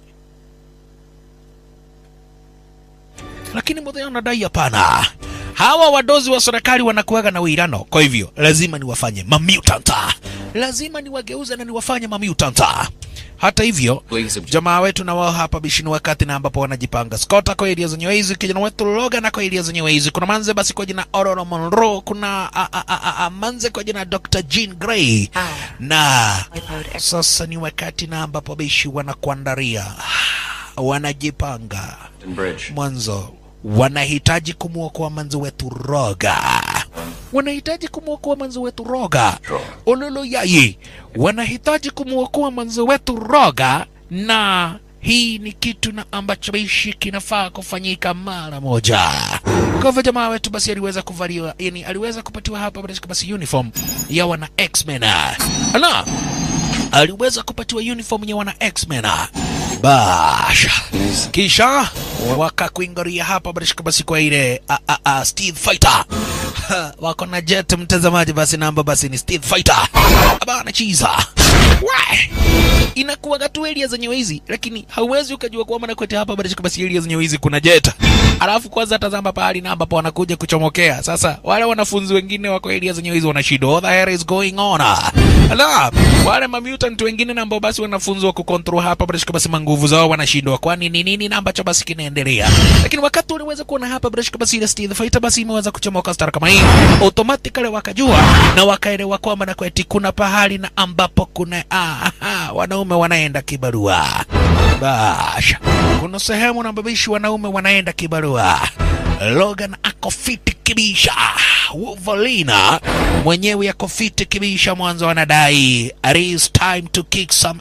Lakini mudhee anadai hapana. Hawa wadozi wa serikali wanakuwaga na uirano, kwa hivyo lazima niwafanye mamutanta, lazima niwageuze na niwafanye mamutanta. Hata hivyo jamaa wetu na wao hapa bishini wakati na ambapo wanajipanga skota kwa eria zenyewe hizi kijana wetu Logan na kwa eria zenyewe hizi kuna manze basi kwa jina Aurora Monroe kuna a, a, a, a, a, manze kwa jina Dr. Jean Grey na sasa ni wakati na ambapo bishi wanakuandaria wanajipanga Bridge. mwanzo wanahitaji kumwokoa manzi wetu Roga, wanahitaji kumwokoa manzi wetu Roga ololo yaye, wanahitaji kumwokoa manzi wetu Roga, na hii ni kitu na ambacho bishi kinafaa kufanyika mara moja. Kwa hivyo jamaa wetu basi aliweza kuvaliwa, yani aliweza kupatiwa hapa basi basi uniform ya wana X-Men. Ala, aliweza kupatiwa uniform ya wana X-Men. Basha. Kisha wakakuingaria hapa barishika basi kwa ile a, a, a, Steve Fighter Ha, wako na jet mtazamaji, basi namba basi ni Steel Fighter bana chiza Why? inakuwaga tu area zenye hizi, lakini hauwezi ukajua kwamba na kwetu hapa bado basi area zenye hizi kuna jet. Alafu kwanza tazama pahali na ambapo wanakuja kuchomokea. Sasa wale wanafunzi wengine wako area zenye hizi wanashindwa, what the hell is going on? Ala, wale ma mutant wengine na ambao basi wanafunzwa kucontrol hapa bado basi manguvu zao wanashindwa, kwani ni nini na ambacho basi kinaendelea? Lakini wakati uliweza kuona hapa bado basi ile Steel Fighter basi imeweza kuchomoka star kama hii, automatically wakajua na wakaelewa kwamba na kweti kuna pahali na ambapo kuna ah, ah, wanaume wanaenda kibarua. Basha, kuna sehemu na babishi wanaume wanaenda kibarua. Logan ako fiti kibisha, Wolverine mwenyewe ako fiti kibisha. Mwanzo anadai it is time to kick some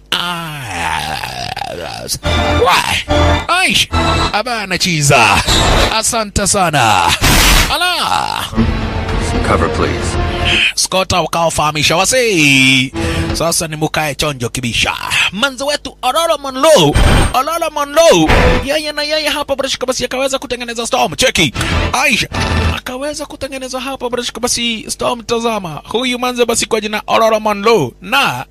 ass. Why? Aish, abana chiza. Asante sana. Ala. Cover, please. Scott ukawafahamisha wasi. Sasa ni mukae chonjo kibisha. Manzo wetu Aurora Monroe, Aurora Monroe, yeye na yeye hapa Brashka basi akaweza kutengeneza storm. Cheki. Aisha akaweza kutengeneza hapa Brashka basi storm. Tazama huyu manzo basi kwa jina Aurora Monroe na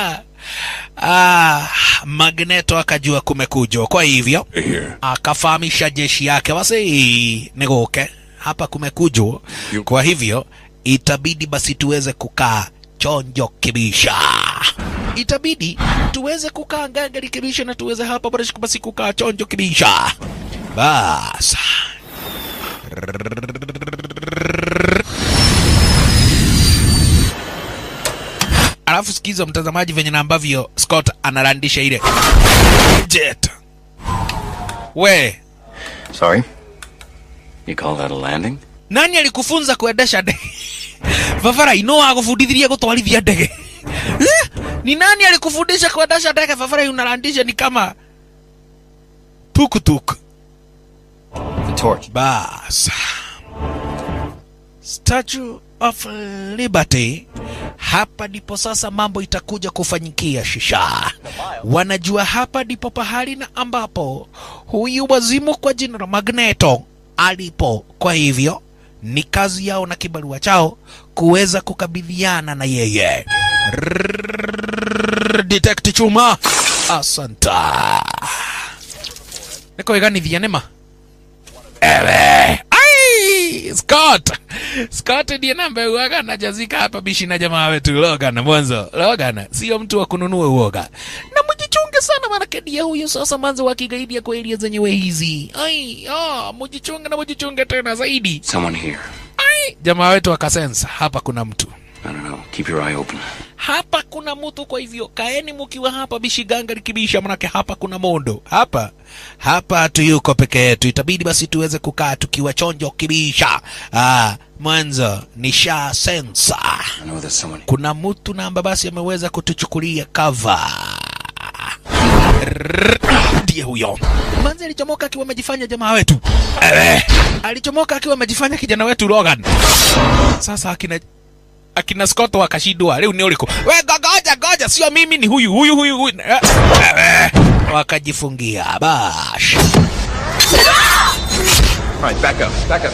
Ah, Magneto akajua kumekuja, kwa hivyo akafahamisha jeshi yake wasi niguke hapa kumekujwa, kwa hivyo itabidi basi tuweze kukaa chonjo kibisha, itabidi tuweze kukaa gangari kibisha na tuweze hapa basi kukaa chonjo kibisha. Bas alafu sikiza mtazamaji, venye na ambavyo Scott analandisha ile jet. We, Sorry? You call that a landing? nani alikufunza kuendesha ndege? Vavara ino agufundithirie gutwarithia ndege Eh? ni nani alikufundisha kuendesha ndege? Vavara unalandisha ni kama tukutuk. The torch. Bas, Statue of Liberty. Hapa ndipo sasa mambo itakuja kufanyikia shisha. Wanajua hapa ndipo pahali na ambapo huyu wazimu kwa jina la Magneto alipo. Kwa hivyo ni kazi yao na kibarua chao kuweza kukabidhiana na yeye. Rrrr, Detect Chuma, asanta. Niko iganithia nema ewe ai Scott Scott ndiye namba uoga anajazika hapa bishi na jamaa wetu Logan mwanzo Logan sio mtu wa kununua uoga na mjichunge sana maana ndiye huyo sasa mwanzo wa kigaidi ya kweli zenyewe hizi ai ah mjichunge na mjichunge tena zaidi Someone here. ai jamaa wetu akasensa hapa kuna mtu I don't know. Keep your eye open. hapa kuna mtu, kwa hivyo kaeni mukiwa hapa bishiganga likibisha, manake hapa kuna mondo hapa hapa hatuyuko peke yetu, itabidi basi tuweze kukaa tukiwa chonjo kibisha. Ah, mwanzo ni sha sensa, I know there's someone. kuna mtu namba basi ameweza kutuchukulia cover ndiye huyo manzi alichomoka akiwa amejifanya jamaa wetu Ewe, alichomoka akiwa amejifanya kijana wetu Logan. Sasa akina akina Scott wakashindwa, leo ni uliko we goja goja, sio mimi, ni huyu huyu huyu huyu Eh, eh, wakajifungia bash. All right, back up. Back up.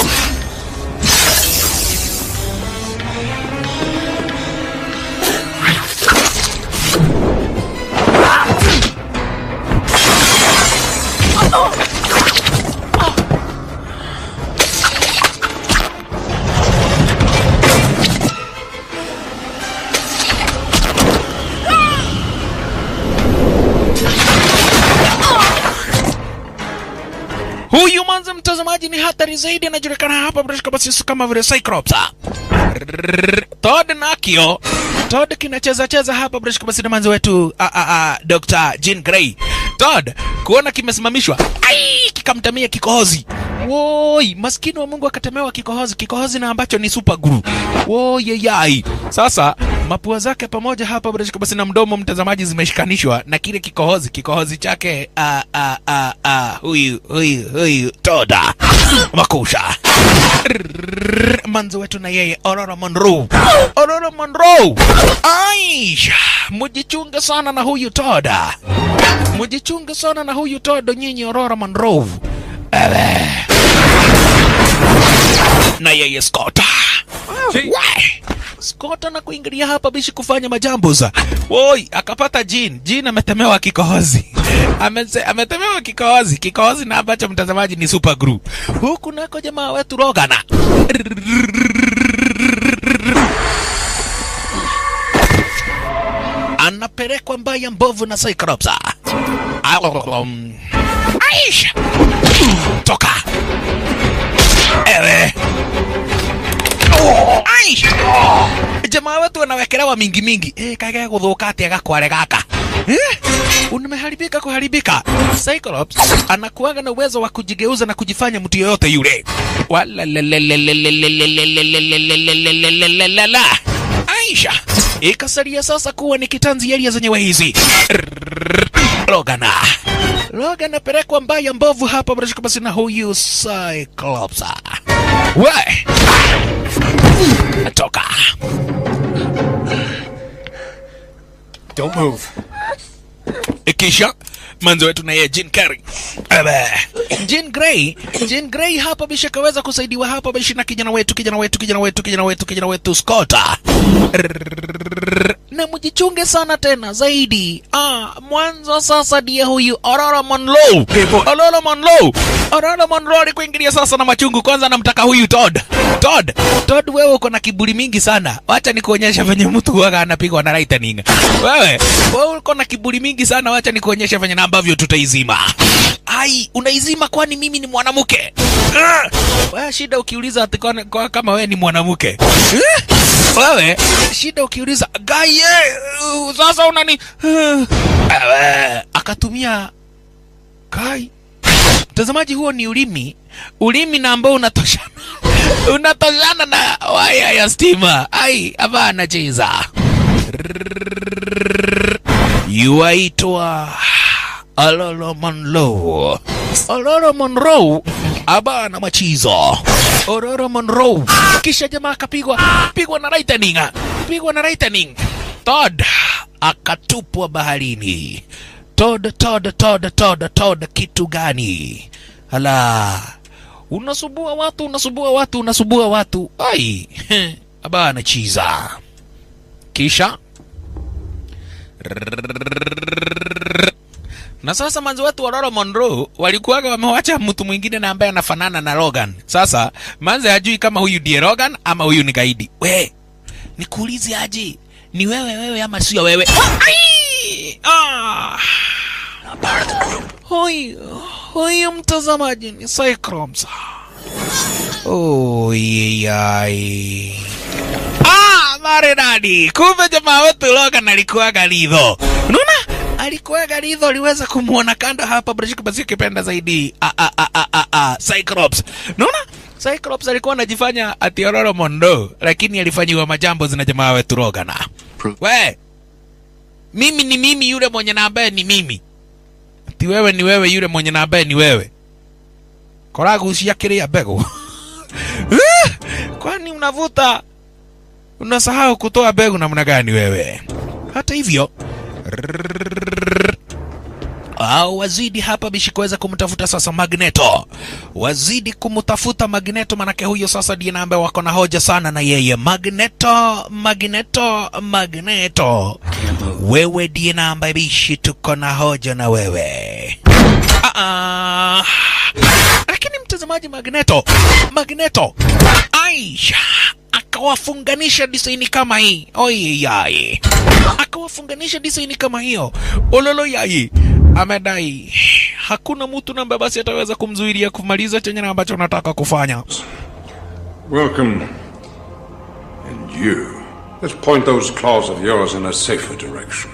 Huyu manze mtazamaji ni hatari zaidi, anajulikana hapa British basi kama vile Cyclops. Todd Nakio. Todd kinacheza cheza hapa British basi na manze wetu a, a, a, Dr. Jean Grey. Todd kuona kimesimamishwa, ai kikamtamia kikohozi. Woi, maskini wa Mungu akatemewa kikohozi, kikohozi na ambacho ni super glue. Woi yai. Sasa mapua zake pamoja hapa British basi na mdomo mtazamaji zimeshikanishwa na kile kikohozi, kikohozi chake a, a, a, a, huyu huyu huyu Toda makusha manzo wetu na yeye Aurora Monroe. Aurora Monroe. Aisha, mujichunge sana na huyu Toda, mujichunge sana na huyu Toda nyinyi Aurora Monroe. Ewe. na yeye Scott. Wai! Scott na kuingilia hapa bishi kufanya majambo za. Woi, akapata Jean. Jean ametemewa kikohozi. Amese, ametemewa kikohozi. Kikohozi na ambacho mtazamaji ni super glue. Huku nako jamaa wetu Rogana. Anapelekwa mbaya mbovu na Cyclops. Um, Aisha. Toka. Ewe. Aisha. Jamaa wetu wanawekelewa mingi mingi. Eh, kage guthuka atia gakware gaka. Eh? Unameharibika kuharibika. Cyclops anakuaga na uwezo wa kujigeuza na kujifanya mtu yoyote yule. Walalalalalalalalalalalala. Aisha ikasalia sasa kuwa ni kitanzi area zenyewe hizi. Logana. Logan apelekwa mbaya mbovu hapa barashika basi na huyu Cyclops. We! Toka. Don't move. Kisha manzo wetu na yeye Jean Carrey. Ebe. Jean Grey, Jean Grey hapa bisha kaweza kusaidiwa hapa bishi na kijana wetu, kijana wetu, kijana wetu, kijana wetu, kijana wetu Scott. Na mjichunge sana tena zaidi. Ah, mwanzo sasa ndiye huyu Aurora Monroe. Aurora Monroe. Aurora Monroe alikuingilia sasa na machungu. Kwanza namtaka huyu Todd. Todd, Todd wewe uko na kiburi mingi sana. Wacha nikuonyesha venye mtu huwaga anapigwa na lightning. Wewe, wewe uko na kiburi mingi sana. Wacha nikuonyesha venye na ambavyo tutaizima. Ai, unaizima kwani mimi ni mwanamke? Ah! Wewe shida ukiuliza ati kwa, kwa, kama wewe ni mwanamke. Eh? Wewe shida ukiuliza gaye uh, sasa unani uh, ewe, akatumia kai mtazamaji, huo ni ulimi, ulimi na ambao unatoshana unatoshana na waya ya stima. Ai, hapa anacheza yuaitwa Alolo Monroe. Alolo Monroe abana machizo. Ororo Monroe. Kisha jamaa akapigwa pigwa na lightning, pigwa na lightning. Todd akatupwa baharini. Todd, Todd, Todd, Todd, Todd, kitu gani? Hala, unasubua watu, unasubua watu, unasubua watu. Ai, abana chiza. Kisha na sasa manzi wetu wa Aurora Monroe walikuwaga wamewacha mtu mwingine na ambaye anafanana na Logan. Sasa manzi hajui kama huyu ndiye Logan ama huyu ni gaidi. We, nikuulize aje, ni wewe wewe ama sio wewe? Ah, ai! Ah! Huyu huyu mtazamaji ni Cyclops. Oh, yai. Ah, maridadi. Kumbe jamaa wetu Logan alikuwaga lidho. Unaona? alikuwaga lidho aliweza kumwona kando hapa Brashik basi akipenda zaidi a a a a a a Cyclops. Unaona? Cyclops alikuwa anajifanya ati Aurora Monroe lakini alifanyiwa majambo zina jamaa wetu Logan. We. Mimi ni mimi yule mwenye na ambaye ni mimi. Ati wewe ni wewe yule mwenye na ambaye ni wewe. Koragu usiakiria bego. Kwani unavuta unasahau kutoa begu namna gani wewe? Hata hivyo au wazidi hapa bishi kuweza kumtafuta sasa Magneto, wazidi kumtafuta Magneto, manake huyo sasa ndiye ambaye wako na hoja sana na yeye. Magneto, Magneto, Magneto, wewe ndiye ambaye bishi tuko na hoja na wewe. Ah, ah. Lakini mtazamaji, Magneto, Magneto, Aisha akawafunganisha disaini kama hii oye yai, akawafunganisha disaini kama hiyo ololo yai. Amedai hakuna mtu namba basi ataweza kumzuilia kumaliza chenye na ambacho anataka kufanya. Welcome. And you. Let's point those claws of yours in a safer direction.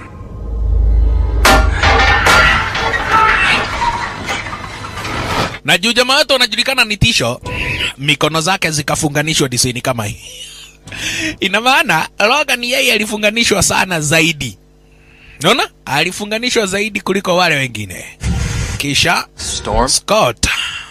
Na juu jamaa wetu anajulikana ni tisho, mikono zake zikafunganishwa disaini kama hii. Ina maana Logan yeye alifunganishwa sana zaidi. Unaona? Alifunganishwa zaidi kuliko wale wengine. Kisha Storm? Scott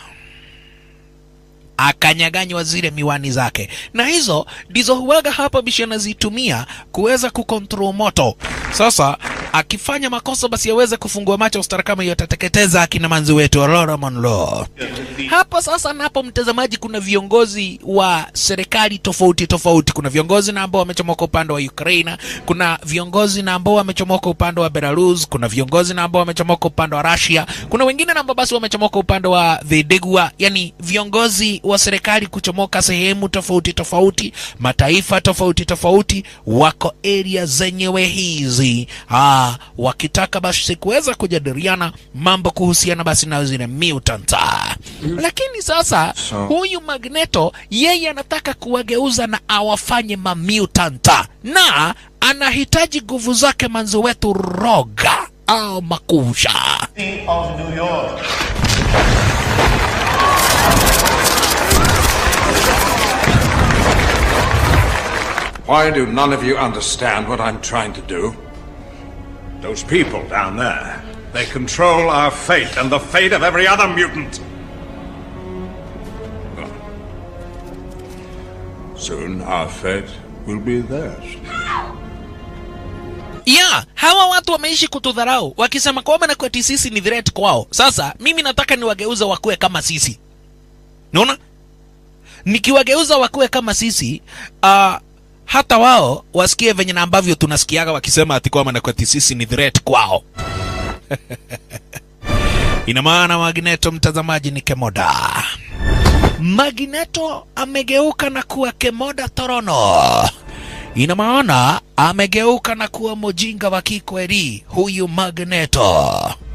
akanyaganywa zile miwani zake, na hizo ndizo huwaga hapa bishi anazitumia kuweza kukontrol moto. Sasa akifanya makosa, basi aweze kufungua macho, ustara kama hiyo atateketeza akina manzi wetu Aurora Monroe. hapa sasa napo mtazamaji kuna viongozi wa serikali tofauti tofauti kuna viongozi na ambao wamechomoka upande wa ukraine kuna viongozi na ambao wamechomoka upande wa belarus kuna viongozi na ambao wamechomoka upande wa russia kuna wengine na ambao basi wamechomoka upande wa videgua yani viongozi wa serikali kuchomoka sehemu tofauti tofauti mataifa tofauti tofauti wako area zenyewe hizi ah, wakitaka basi kuweza kujadiliana mambo kuhusiana basi na zile mutant lakini sasa So- huyu magneto yeye anataka kuwageuza na awafanye mamutanta na anahitaji nguvu zake manzi wetu roga au makusha of New York. Why do none of you understand what I'm trying to do? Those people down there, they control our fate and the fate of every other mutant. Soon our fate will be theirs. ya hawa watu wameishi kutudharau wakisema kwamba na kwetu sisi ni threat kwao sasa mimi nataka niwageuza wakuwe kama sisi naona nikiwageuza wakuwe kama sisi uh, hata wao wasikie venye na ambavyo tunasikiaga wakisema ati kwamba na kwetu sisi ni threat kwao ina maana magneto mtazamaji ni kemoda magneto amegeuka na kuwa kemoda torono ina maana amegeuka na kuwa mujinga wa kikweli huyu magneto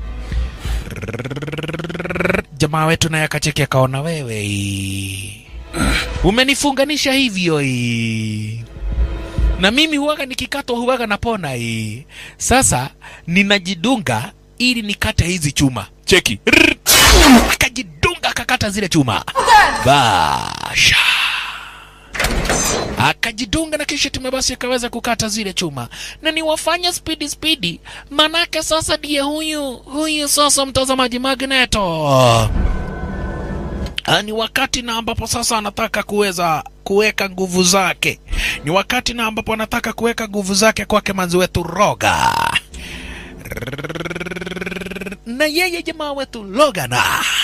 jamaa wetu naye akacheki akaona wewe hii. umenifunganisha hivyo hii. na mimi huwaga nikikatwa huwaga napona hii sasa ninajidunga ili nikate hizi chuma cheki Rrrr. akajidunga akakata zile chuma basha akajidunga na kisha tume basi akaweza kukata zile chuma na niwafanya spidi spidi manake sasa ndiye huyu huyu sasa mtazamaji magneto Ah, ni wakati na ambapo sasa anataka kuweza kuweka nguvu zake ni wakati na ambapo anataka kuweka nguvu zake kwake manzi wetu roga na yeye jamaa wetu logana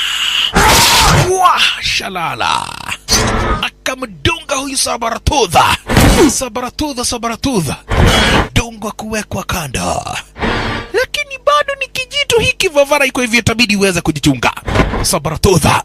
Wah, shalala akamdunga huyu sabaratudha sabaratudha sabaratudha dungwa kuwekwa kando lakini bado ni kijitu hiki vavara iko hivyo itabidi uweze kujichunga sabaratudha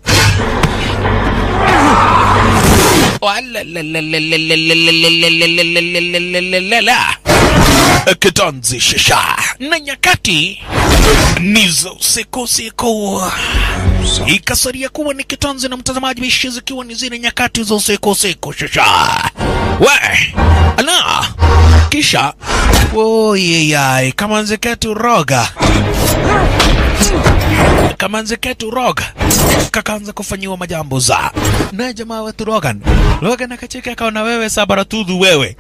Walalalalalalalalalalalalalalala. kitanzi shisha na nyakati ni za usiku usiku ikasaria kuwa ni kitanzi na mtazamaji bishi zikiwa ni zile nyakati za usiku usiku shisha we ala kisha oyeyai kamanzi ketu roga kamanzi ketu roga kakaanza kufanyiwa majambo za naye jamaa wetu rogan rogan akacheka akaona wewe sabaratudhu wewe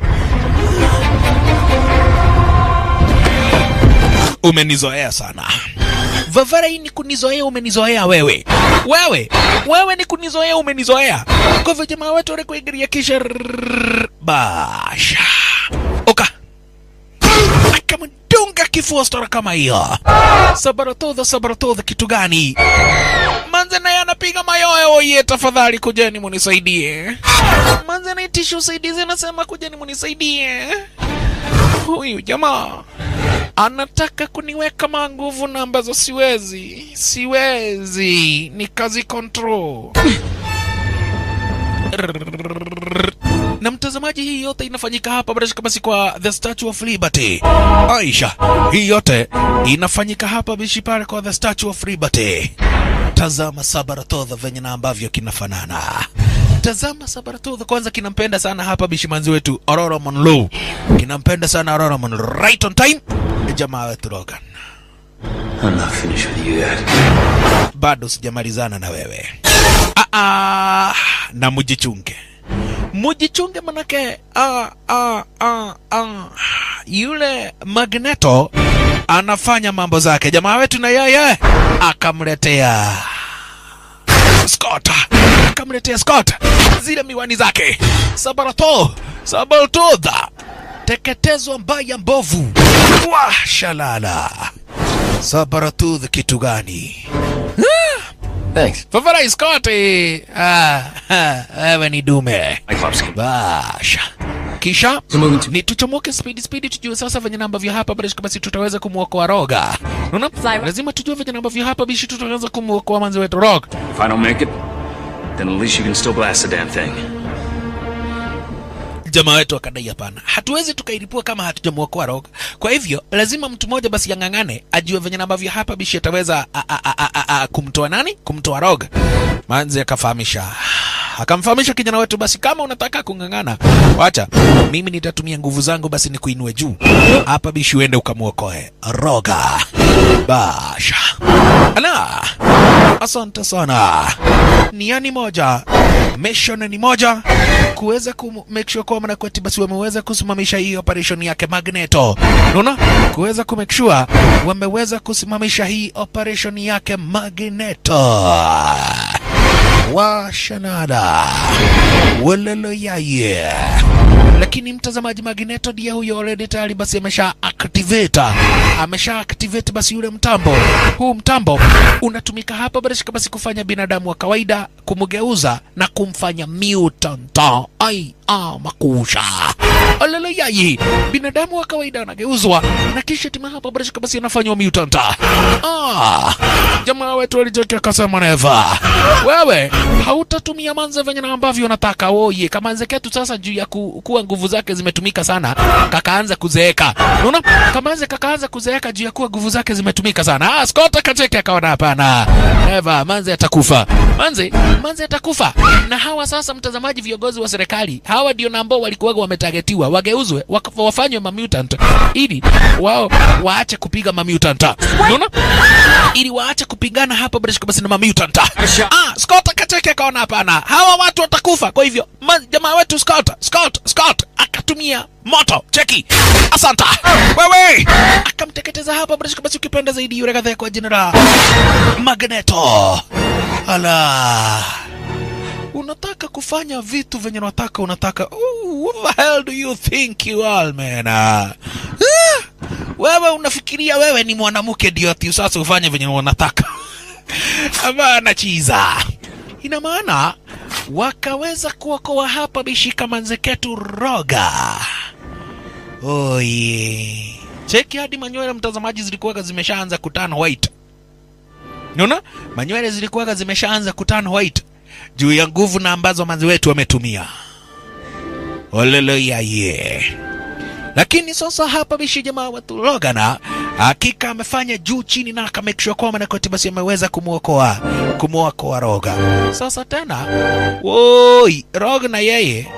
umenizoea sana vavara hii ni kunizoea umenizoea wewe wewe wewe ni kunizoea umenizoea kwa hivyo jamaa wetu alikuingilia kisha rrrr, basha oka akamdunga kifua stora kama hiyo sabaratodha sabaratodha kitu gani manze naye anapiga mayoyo oye tafadhali kujeni munisaidie manze naitisha usaidizi anasema kujeni munisaidie huyu jamaa anataka kuniweka manguvu na ambazo siwezi siwezi ni kazi control na mtazamaji hii yote inafanyika hapa barashika basi kwa the statue of liberty aisha hii yote inafanyika hapa bishi pale kwa the statue of liberty tazama sabaratodha venye na ambavyo kinafanana tazama sabaratodha kwanza kinampenda sana hapa bishimanzi wetu aurora monlo kinampenda sana aurora monlo right on time jamaa wetu rogan I'm not finished with you yet. bado sijamalizana na wewe ah, ah, na mujichunge mujichunge manake ah, ah, ah, ah. yule magneto anafanya mambo zake jamaa wetu na yeye akamletea Scott akamletea Scott zile miwani zake sabarato sabaratodha teketezwa mbaya mbovu wa shalala sabaratudh kitu gani Ah! Thanks. Fafara Scott, eh, ah, ah, wewe ni dume. Basha. Kisha ni tuchomoke speed speed, tujue sasa venye namba vya hapa basi, basi tutaweza kumwokoa Roga. Unaona, lazima tujue venye namba vya hapa bishi, tutaweza kumwokoa manzi wetu Roga. If I don't make it, then at least you can still blast the damn thing. jamaa wetu akadai hapana, hatuwezi tukairipua kama hatujamwokoa Roga. Kwa hivyo lazima mtu mmoja basi yang'ang'ane, ajue venye ambavyo hapa bishi ataweza a- a- a- a- a- a- kumtoa nani, kumtoa Roga. Manzi akafahamisha akamfahamisha kijana wetu, basi kama unataka kung'ang'ana, wacha mimi nitatumia nguvu zangu, basi nikuinue juu hapa bishi, uende ukamwokoe Roga. Basha ana asante sana. Niani moja, mission ni moja, kuweza ku make sure kwamba Manakweti basi wameweza kusimamisha hii operation yake Magneto. Unaona, kuweza ku make sure wameweza kusimamisha hii operation yake Magneto wa Shanada welelo yaye lakini mtazamaji Magneto ndiye huyo already tayari basi amesha activate amesha activate basi yule mtambo huu mtambo unatumika hapa basi basi kufanya binadamu wa kawaida kumgeuza na kumfanya mutant ai ah makusha Olele yayi binadamu wa kawaida anageuzwa na kisha tima hapa basi basi anafanywa mutant ah jamaa wetu alijokia akasema neva wewe hautatumia manze venye na ambavyo unataka woye kamanze ketu sasa juu ya ku, kuwa nguvu zake zimetumika sana kakaanza kuzeeka unaona kamanze kakaanza kuzeeka juu ya kuwa nguvu zake zimetumika sana ah Scott akacheke akaona hapana neva manze atakufa manze manze atakufa na hawa sasa mtazamaji viongozi wa serikali hawa ndio na ambao walikuwa wametagetiwa wageuzwe waka- wafanywe mamutant ili wao waache kupiga mamutant unaona ili waache kupigana hapa basi basi na mamutant ah Scott akacheke akaona hapana hawa watu watakufa kwa hivyo ma- jamaa wetu Scott Scott Scott akatumia moto cheki asanta wewe akamteketeza hapa basi basi ukipenda zaidi yule kadhaa kwa jina la Magneto ala unataka kufanya vitu venye unataka unataka Ooh, what the hell do you think you are man ah, wewe unafikiria wewe ni mwanamke ndio ati sasa ufanye venye unataka hapana chiza ina maana wakaweza kuokoa hapa bishika manzeketu roga oye cheki hadi manywele mtazamaji zilikuwaga zimeshaanza kutana white Unaona? Manywele zilikuwaga zimeshaanza kutana white juu ya nguvu na ambazo manzi wetu wametumia. Olelo ye. Lakini sasa hapa bishi jamaa wetu Logana hakika amefanya juu chini na aka make sure kwamba Nakoti basi ameweza kumwokoa kumwokoa Roga. Sasa tena woi Roga na yeye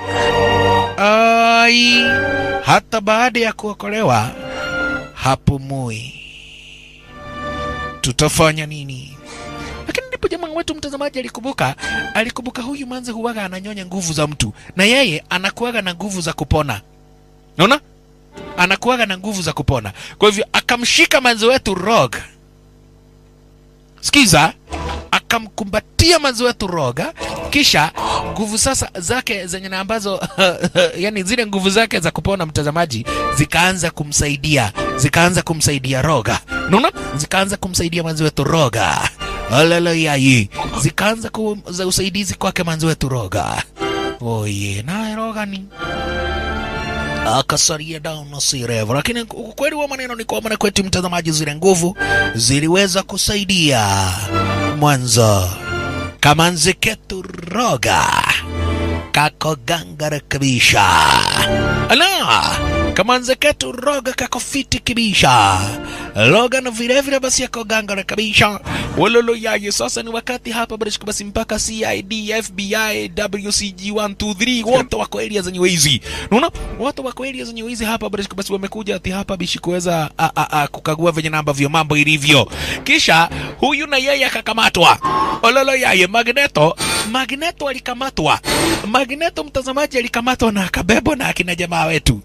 ai hata baada ya kuokolewa hapumui tutafanya nini? Lakini ndipo jamaa wetu mtazamaji alikumbuka, alikumbuka huyu manze huwaga ananyonya nguvu za mtu, na yeye anakuwaga na nguvu za kupona. Unaona, anakuwaga na nguvu za kupona. Kwa hivyo akamshika manze wetu Roga, sikiza, akamkumbatia manze wetu Roga, kisha nguvu sasa zake zenye na ambazo yani zile nguvu zake za kupona mtazamaji zikaanza kumsaidia zikaanza kumsaidia Roga, unaona, zikaanza kumsaidia manzi wetu Roga. Haleluya, zikaanza ku, za usaidizi kwake manzi wetu Roga. Oye, naye Roga ni akasaria down na sirevu, lakini ukweli wa maneno ni kwamba kwetu mtazamaji, zile nguvu ziliweza kusaidia mwanzo kamanzi ketu Roga kako gangara kabisha. Ala, kamanzi ketu Roga kako fiti kabisha. Logan vile vile basi yako gangara kabisha. Wololo yaye, sasa ni wakati hapa basi basi mpaka CID, FBI, WCG 123 wote wako area zenye hizi. Unaona? Wote wako area zenye hizi hapa basi basi wamekuja ati hapa bishi kuweza a- a- a- kukagua venye namba vya mambo ilivyo. Kisha huyu na yeye akakamatwa. Ololo yaye Magneto, Magneto alikamatwa. Magneto mtazamaji alikamatwa na akabebwa na akina jamaa wetu.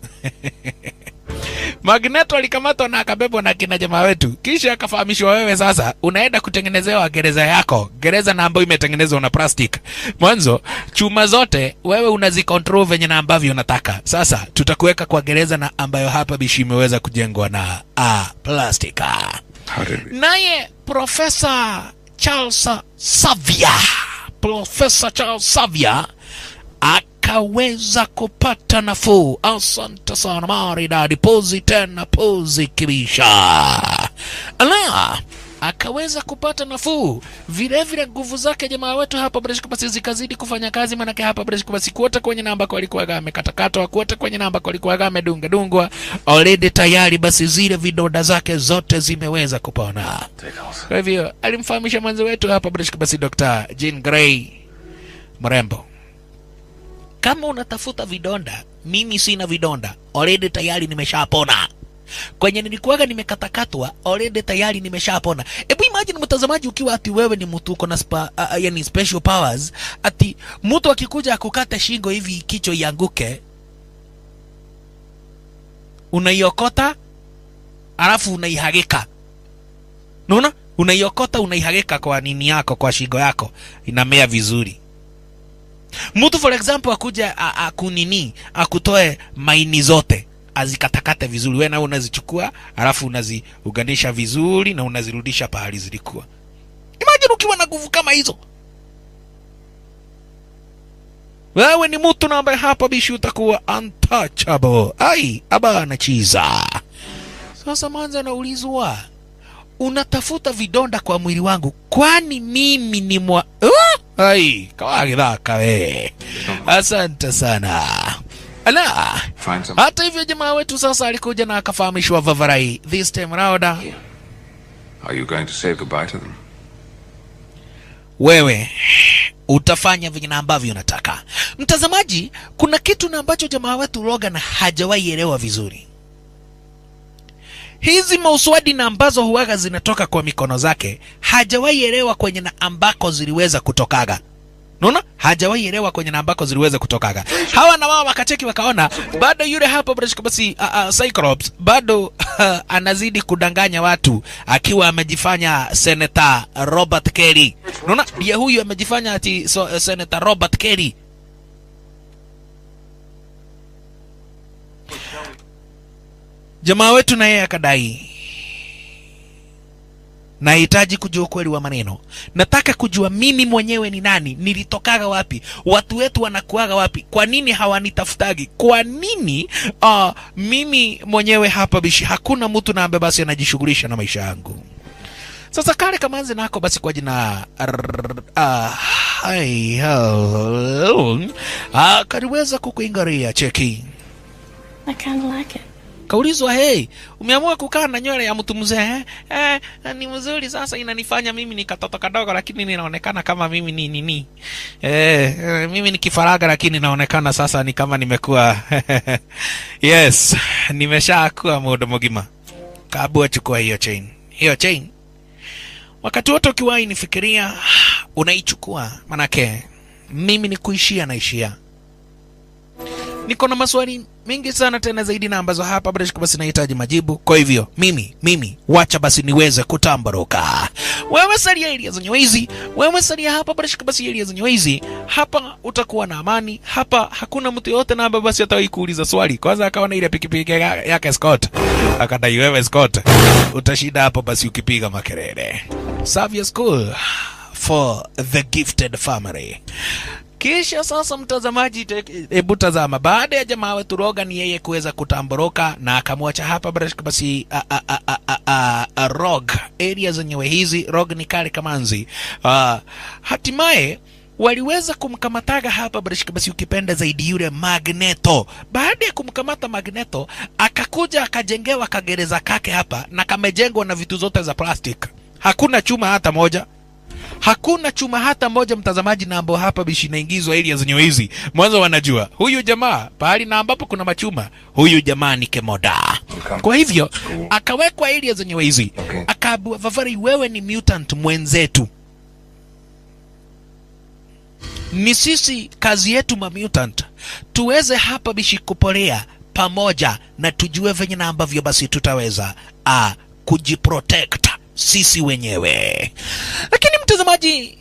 Magneto alikamatwa na akabebwa na kina jamaa wetu, kisha akafahamishwa, wewe sasa unaenda kutengenezewa gereza yako, gereza na ambayo imetengenezwa na plastic. Mwanzo chuma zote wewe unazikontrol venye na ambavyo unataka. Sasa tutakuweka kwa gereza na ambayo hapa bishi imeweza kujengwa na a plastika. How did we? Naye Profesa Charles Xavier, Profesa Charles Xavier akaweza kupata nafuu. Asante sana maridadi, pozi tena pozi kibisha. Ala, akaweza kupata nafuu. Vile vile nguvu zake jamaa wetu hapa Breshko basi zikazidi kufanya kazi, manake hapa Breshko basi kuota kwenye namba kwa alikuwa amekatakatwa, kuota kwenye namba kwa alikuwa amedunga dungwa, already tayari basi zile vidonda zake zote zimeweza kupona. Kwa hivyo alimfahamisha mwenzi wetu hapa Breshko basi Dr. Jean Grey mrembo kama unatafuta vidonda, mimi sina vidonda, already tayari nimeshapona. Kwenye nilikuwaga nimekatakatwa, already tayari nimeshapona. Hebu imagine mtazamaji, ukiwa ati wewe ni mtu uko na spa, uh, yani special powers, ati mtu akikuja akukate shingo hivi kichwa ianguke, unaiokota alafu unaihagika, unaona, unaiokota unaihagika kwa nini yako, kwa shingo yako, inamea vizuri mtu for example akuja akunini akutoe maini zote azikatakate vizuri, wewe na unazichukua alafu unaziunganisha vizuri na unazirudisha pahali zilikuwa. Imagine ukiwa na nguvu kama hizo, wewe ni mtu na ambaye hapa bishi utakuwa untouchable. Ai abana chiza. Sasa manza anaulizwa unatafuta vidonda kwa mwili wangu, kwani mimi ni mwa uh? Ai, kawagithaka we. Asante sana. Ala, hata hivyo jamaa wetu sasa alikuja na akafahamishwa Vavarai. This time round, Are you going to say goodbye to them? wewe utafanya venye na ambavyo unataka. Mtazamaji, kuna kitu na ambacho jamaa wetu Logan hajawahi elewa vizuri. Hizi mauswadi na ambazo huwaga zinatoka kwa mikono zake hajawahi elewa kwenye na ambako ziliweza kutokaga. Unaona? Hajawahi elewa kwenye na ambako ziliweza kutokaga. Hawa na wao wakacheki wakaona bado yule hapo British basi uh, uh, Cyclops bado uh, anazidi kudanganya watu akiwa amejifanya Senator Robert Kelly. Unaona? Ndiye huyu amejifanya ati so, uh, Senator Robert Kelly. Jamaa wetu na yeye akadai, nahitaji kujua ukweli wa maneno. Nataka kujua mimi mwenyewe ni nani, nilitokaga wapi, watu wetu wanakuaga wapi, kwa nini hawanitafutagi, kwa nini uh, mimi mwenyewe hapa bishi, hakuna mtu na ambaye basi anajishughulisha na maisha yangu. Sasa kale kamanzi nako basi kwa jina uh, kaliweza kukuingaria cheki I kind of like it. kaulizwa hey, umeamua kukaa na nywele ya mtu mzee eh? Eh, ni mzuri sasa, inanifanya mimi ni katoto kadogo, lakini ninaonekana kama mimi ni nini eh, eh, mimi ni kifaraga, lakini naonekana sasa ni kama nimekuwa yes, nimeshakuwa muda mgima. Kabua, chukua hiyo chain, hiyo chain. Wakati wote ukiwahi nifikiria, unaichukua manake mimi ni kuishia naishia niko na maswali mengi sana tena zaidi na ambazo hapa Breshko basi nahitaji majibu. Kwa hivyo mimi mimi wacha basi niweze kutambaruka. Wewe salia area zenye wizi, wewe salia hapa Breshko basi area zenye wizi. Hapa utakuwa na amani, hapa hakuna mtu yote na ambaye basi atawahi kuuliza swali. Kwanza akawa na ile pikipiki ya- yake Scott, akadai wewe Scott utashinda hapo basi ukipiga makelele. Savia School for the gifted family. Kisha sasa, mtazamaji, te- hebu tazama, baada ya jamaa wetu Rogan yeye kuweza kutamboroka na akamwacha hapa Brashk, basi a, a, a, a, a, a, a, Rog area zenyewe hizi Rog ni kale kamanzi uh, hatimaye waliweza kumkamataga hapa Brashk, basi ukipenda zaidi yule Magneto. Baada ya kumkamata Magneto, akakuja akajengewa kagereza kake hapa na kamejengwa na vitu zote za plastic, hakuna chuma hata moja hakuna chuma hata moja mtazamaji, na ambao hapa bishi inaingizwa area zenye hizi mwanzo, wanajua huyu jamaa pahali na ambapo kuna machuma, huyu jamaa ni kemoda. Kwa hivyo akawekwa area zenye hizi, akaambiwa Vavari, wewe ni mutant mwenzetu, ni sisi kazi yetu ma mutant tuweze hapa bishi kupolea pamoja na tujue venye na ambavyo basi tutaweza ah, kujiprotect sisi wenyewe. Lakini mtazamaji,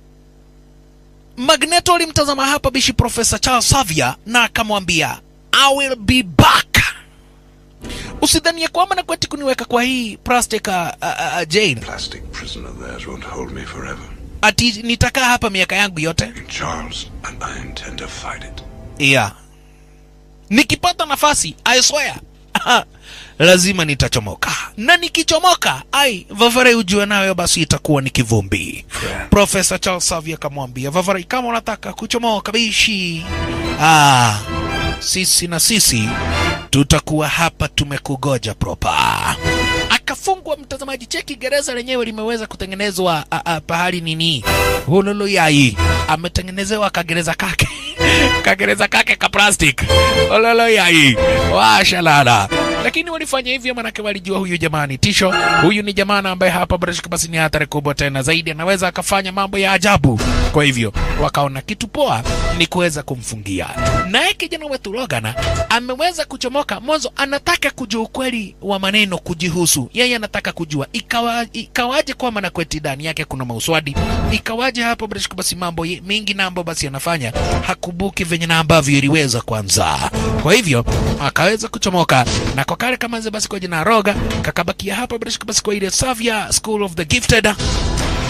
Magneto alimtazama hapa bishi Profesa Charles Xavier na akamwambia I will be back. usidhanie kwamba na kweti kuniweka kwa hii plastic uh, uh, uh, jail Plastic prison of theirs won't hold me forever. ati nitakaa hapa miaka yangu yote Charles, and I intend to fight it. yeah. nikipata nafasi I swear lazima nitachomoka na nikichomoka ai vavarai ujue nayo basi itakuwa ni kivumbi profesa charles savi akamwambia vavarai kama unataka kuchomoka bishi ah, sisi na sisi tutakuwa hapa tumekugoja propa akafungwa mtazamaji cheki gereza lenyewe limeweza kutengenezwa a, a, pahali nini hululu yai ametengenezewa kagereza kake kagereza kake ka plastic ololo yai washalala lakini walifanya hivyo manake walijua huyu jamani tisho huyu ni jamana ambaye hapa barashika basi ni hatari kubwa tena zaidi anaweza akafanya mambo ya ajabu kwa hivyo wakaona kitu poa ni kuweza kumfungia naye kijana wetu Logan ameweza kuchomoka mwanzo anataka kujua ukweli wa maneno kujihusu yeye anataka kujua ikawa, ikawaje kwamba na kweti ndani yake kuna mauswadi ikawaje hapo barashika basi mambo ye- mingi na ambayo basi anafanya hakubuki venye na ambavyo iliweza kwanza kwa hivyo akaweza kuchomoka na kwa kale kama basi kwa jina Roga kakabakia hapa bila shaka basi kwa ile Savia School of the Gifted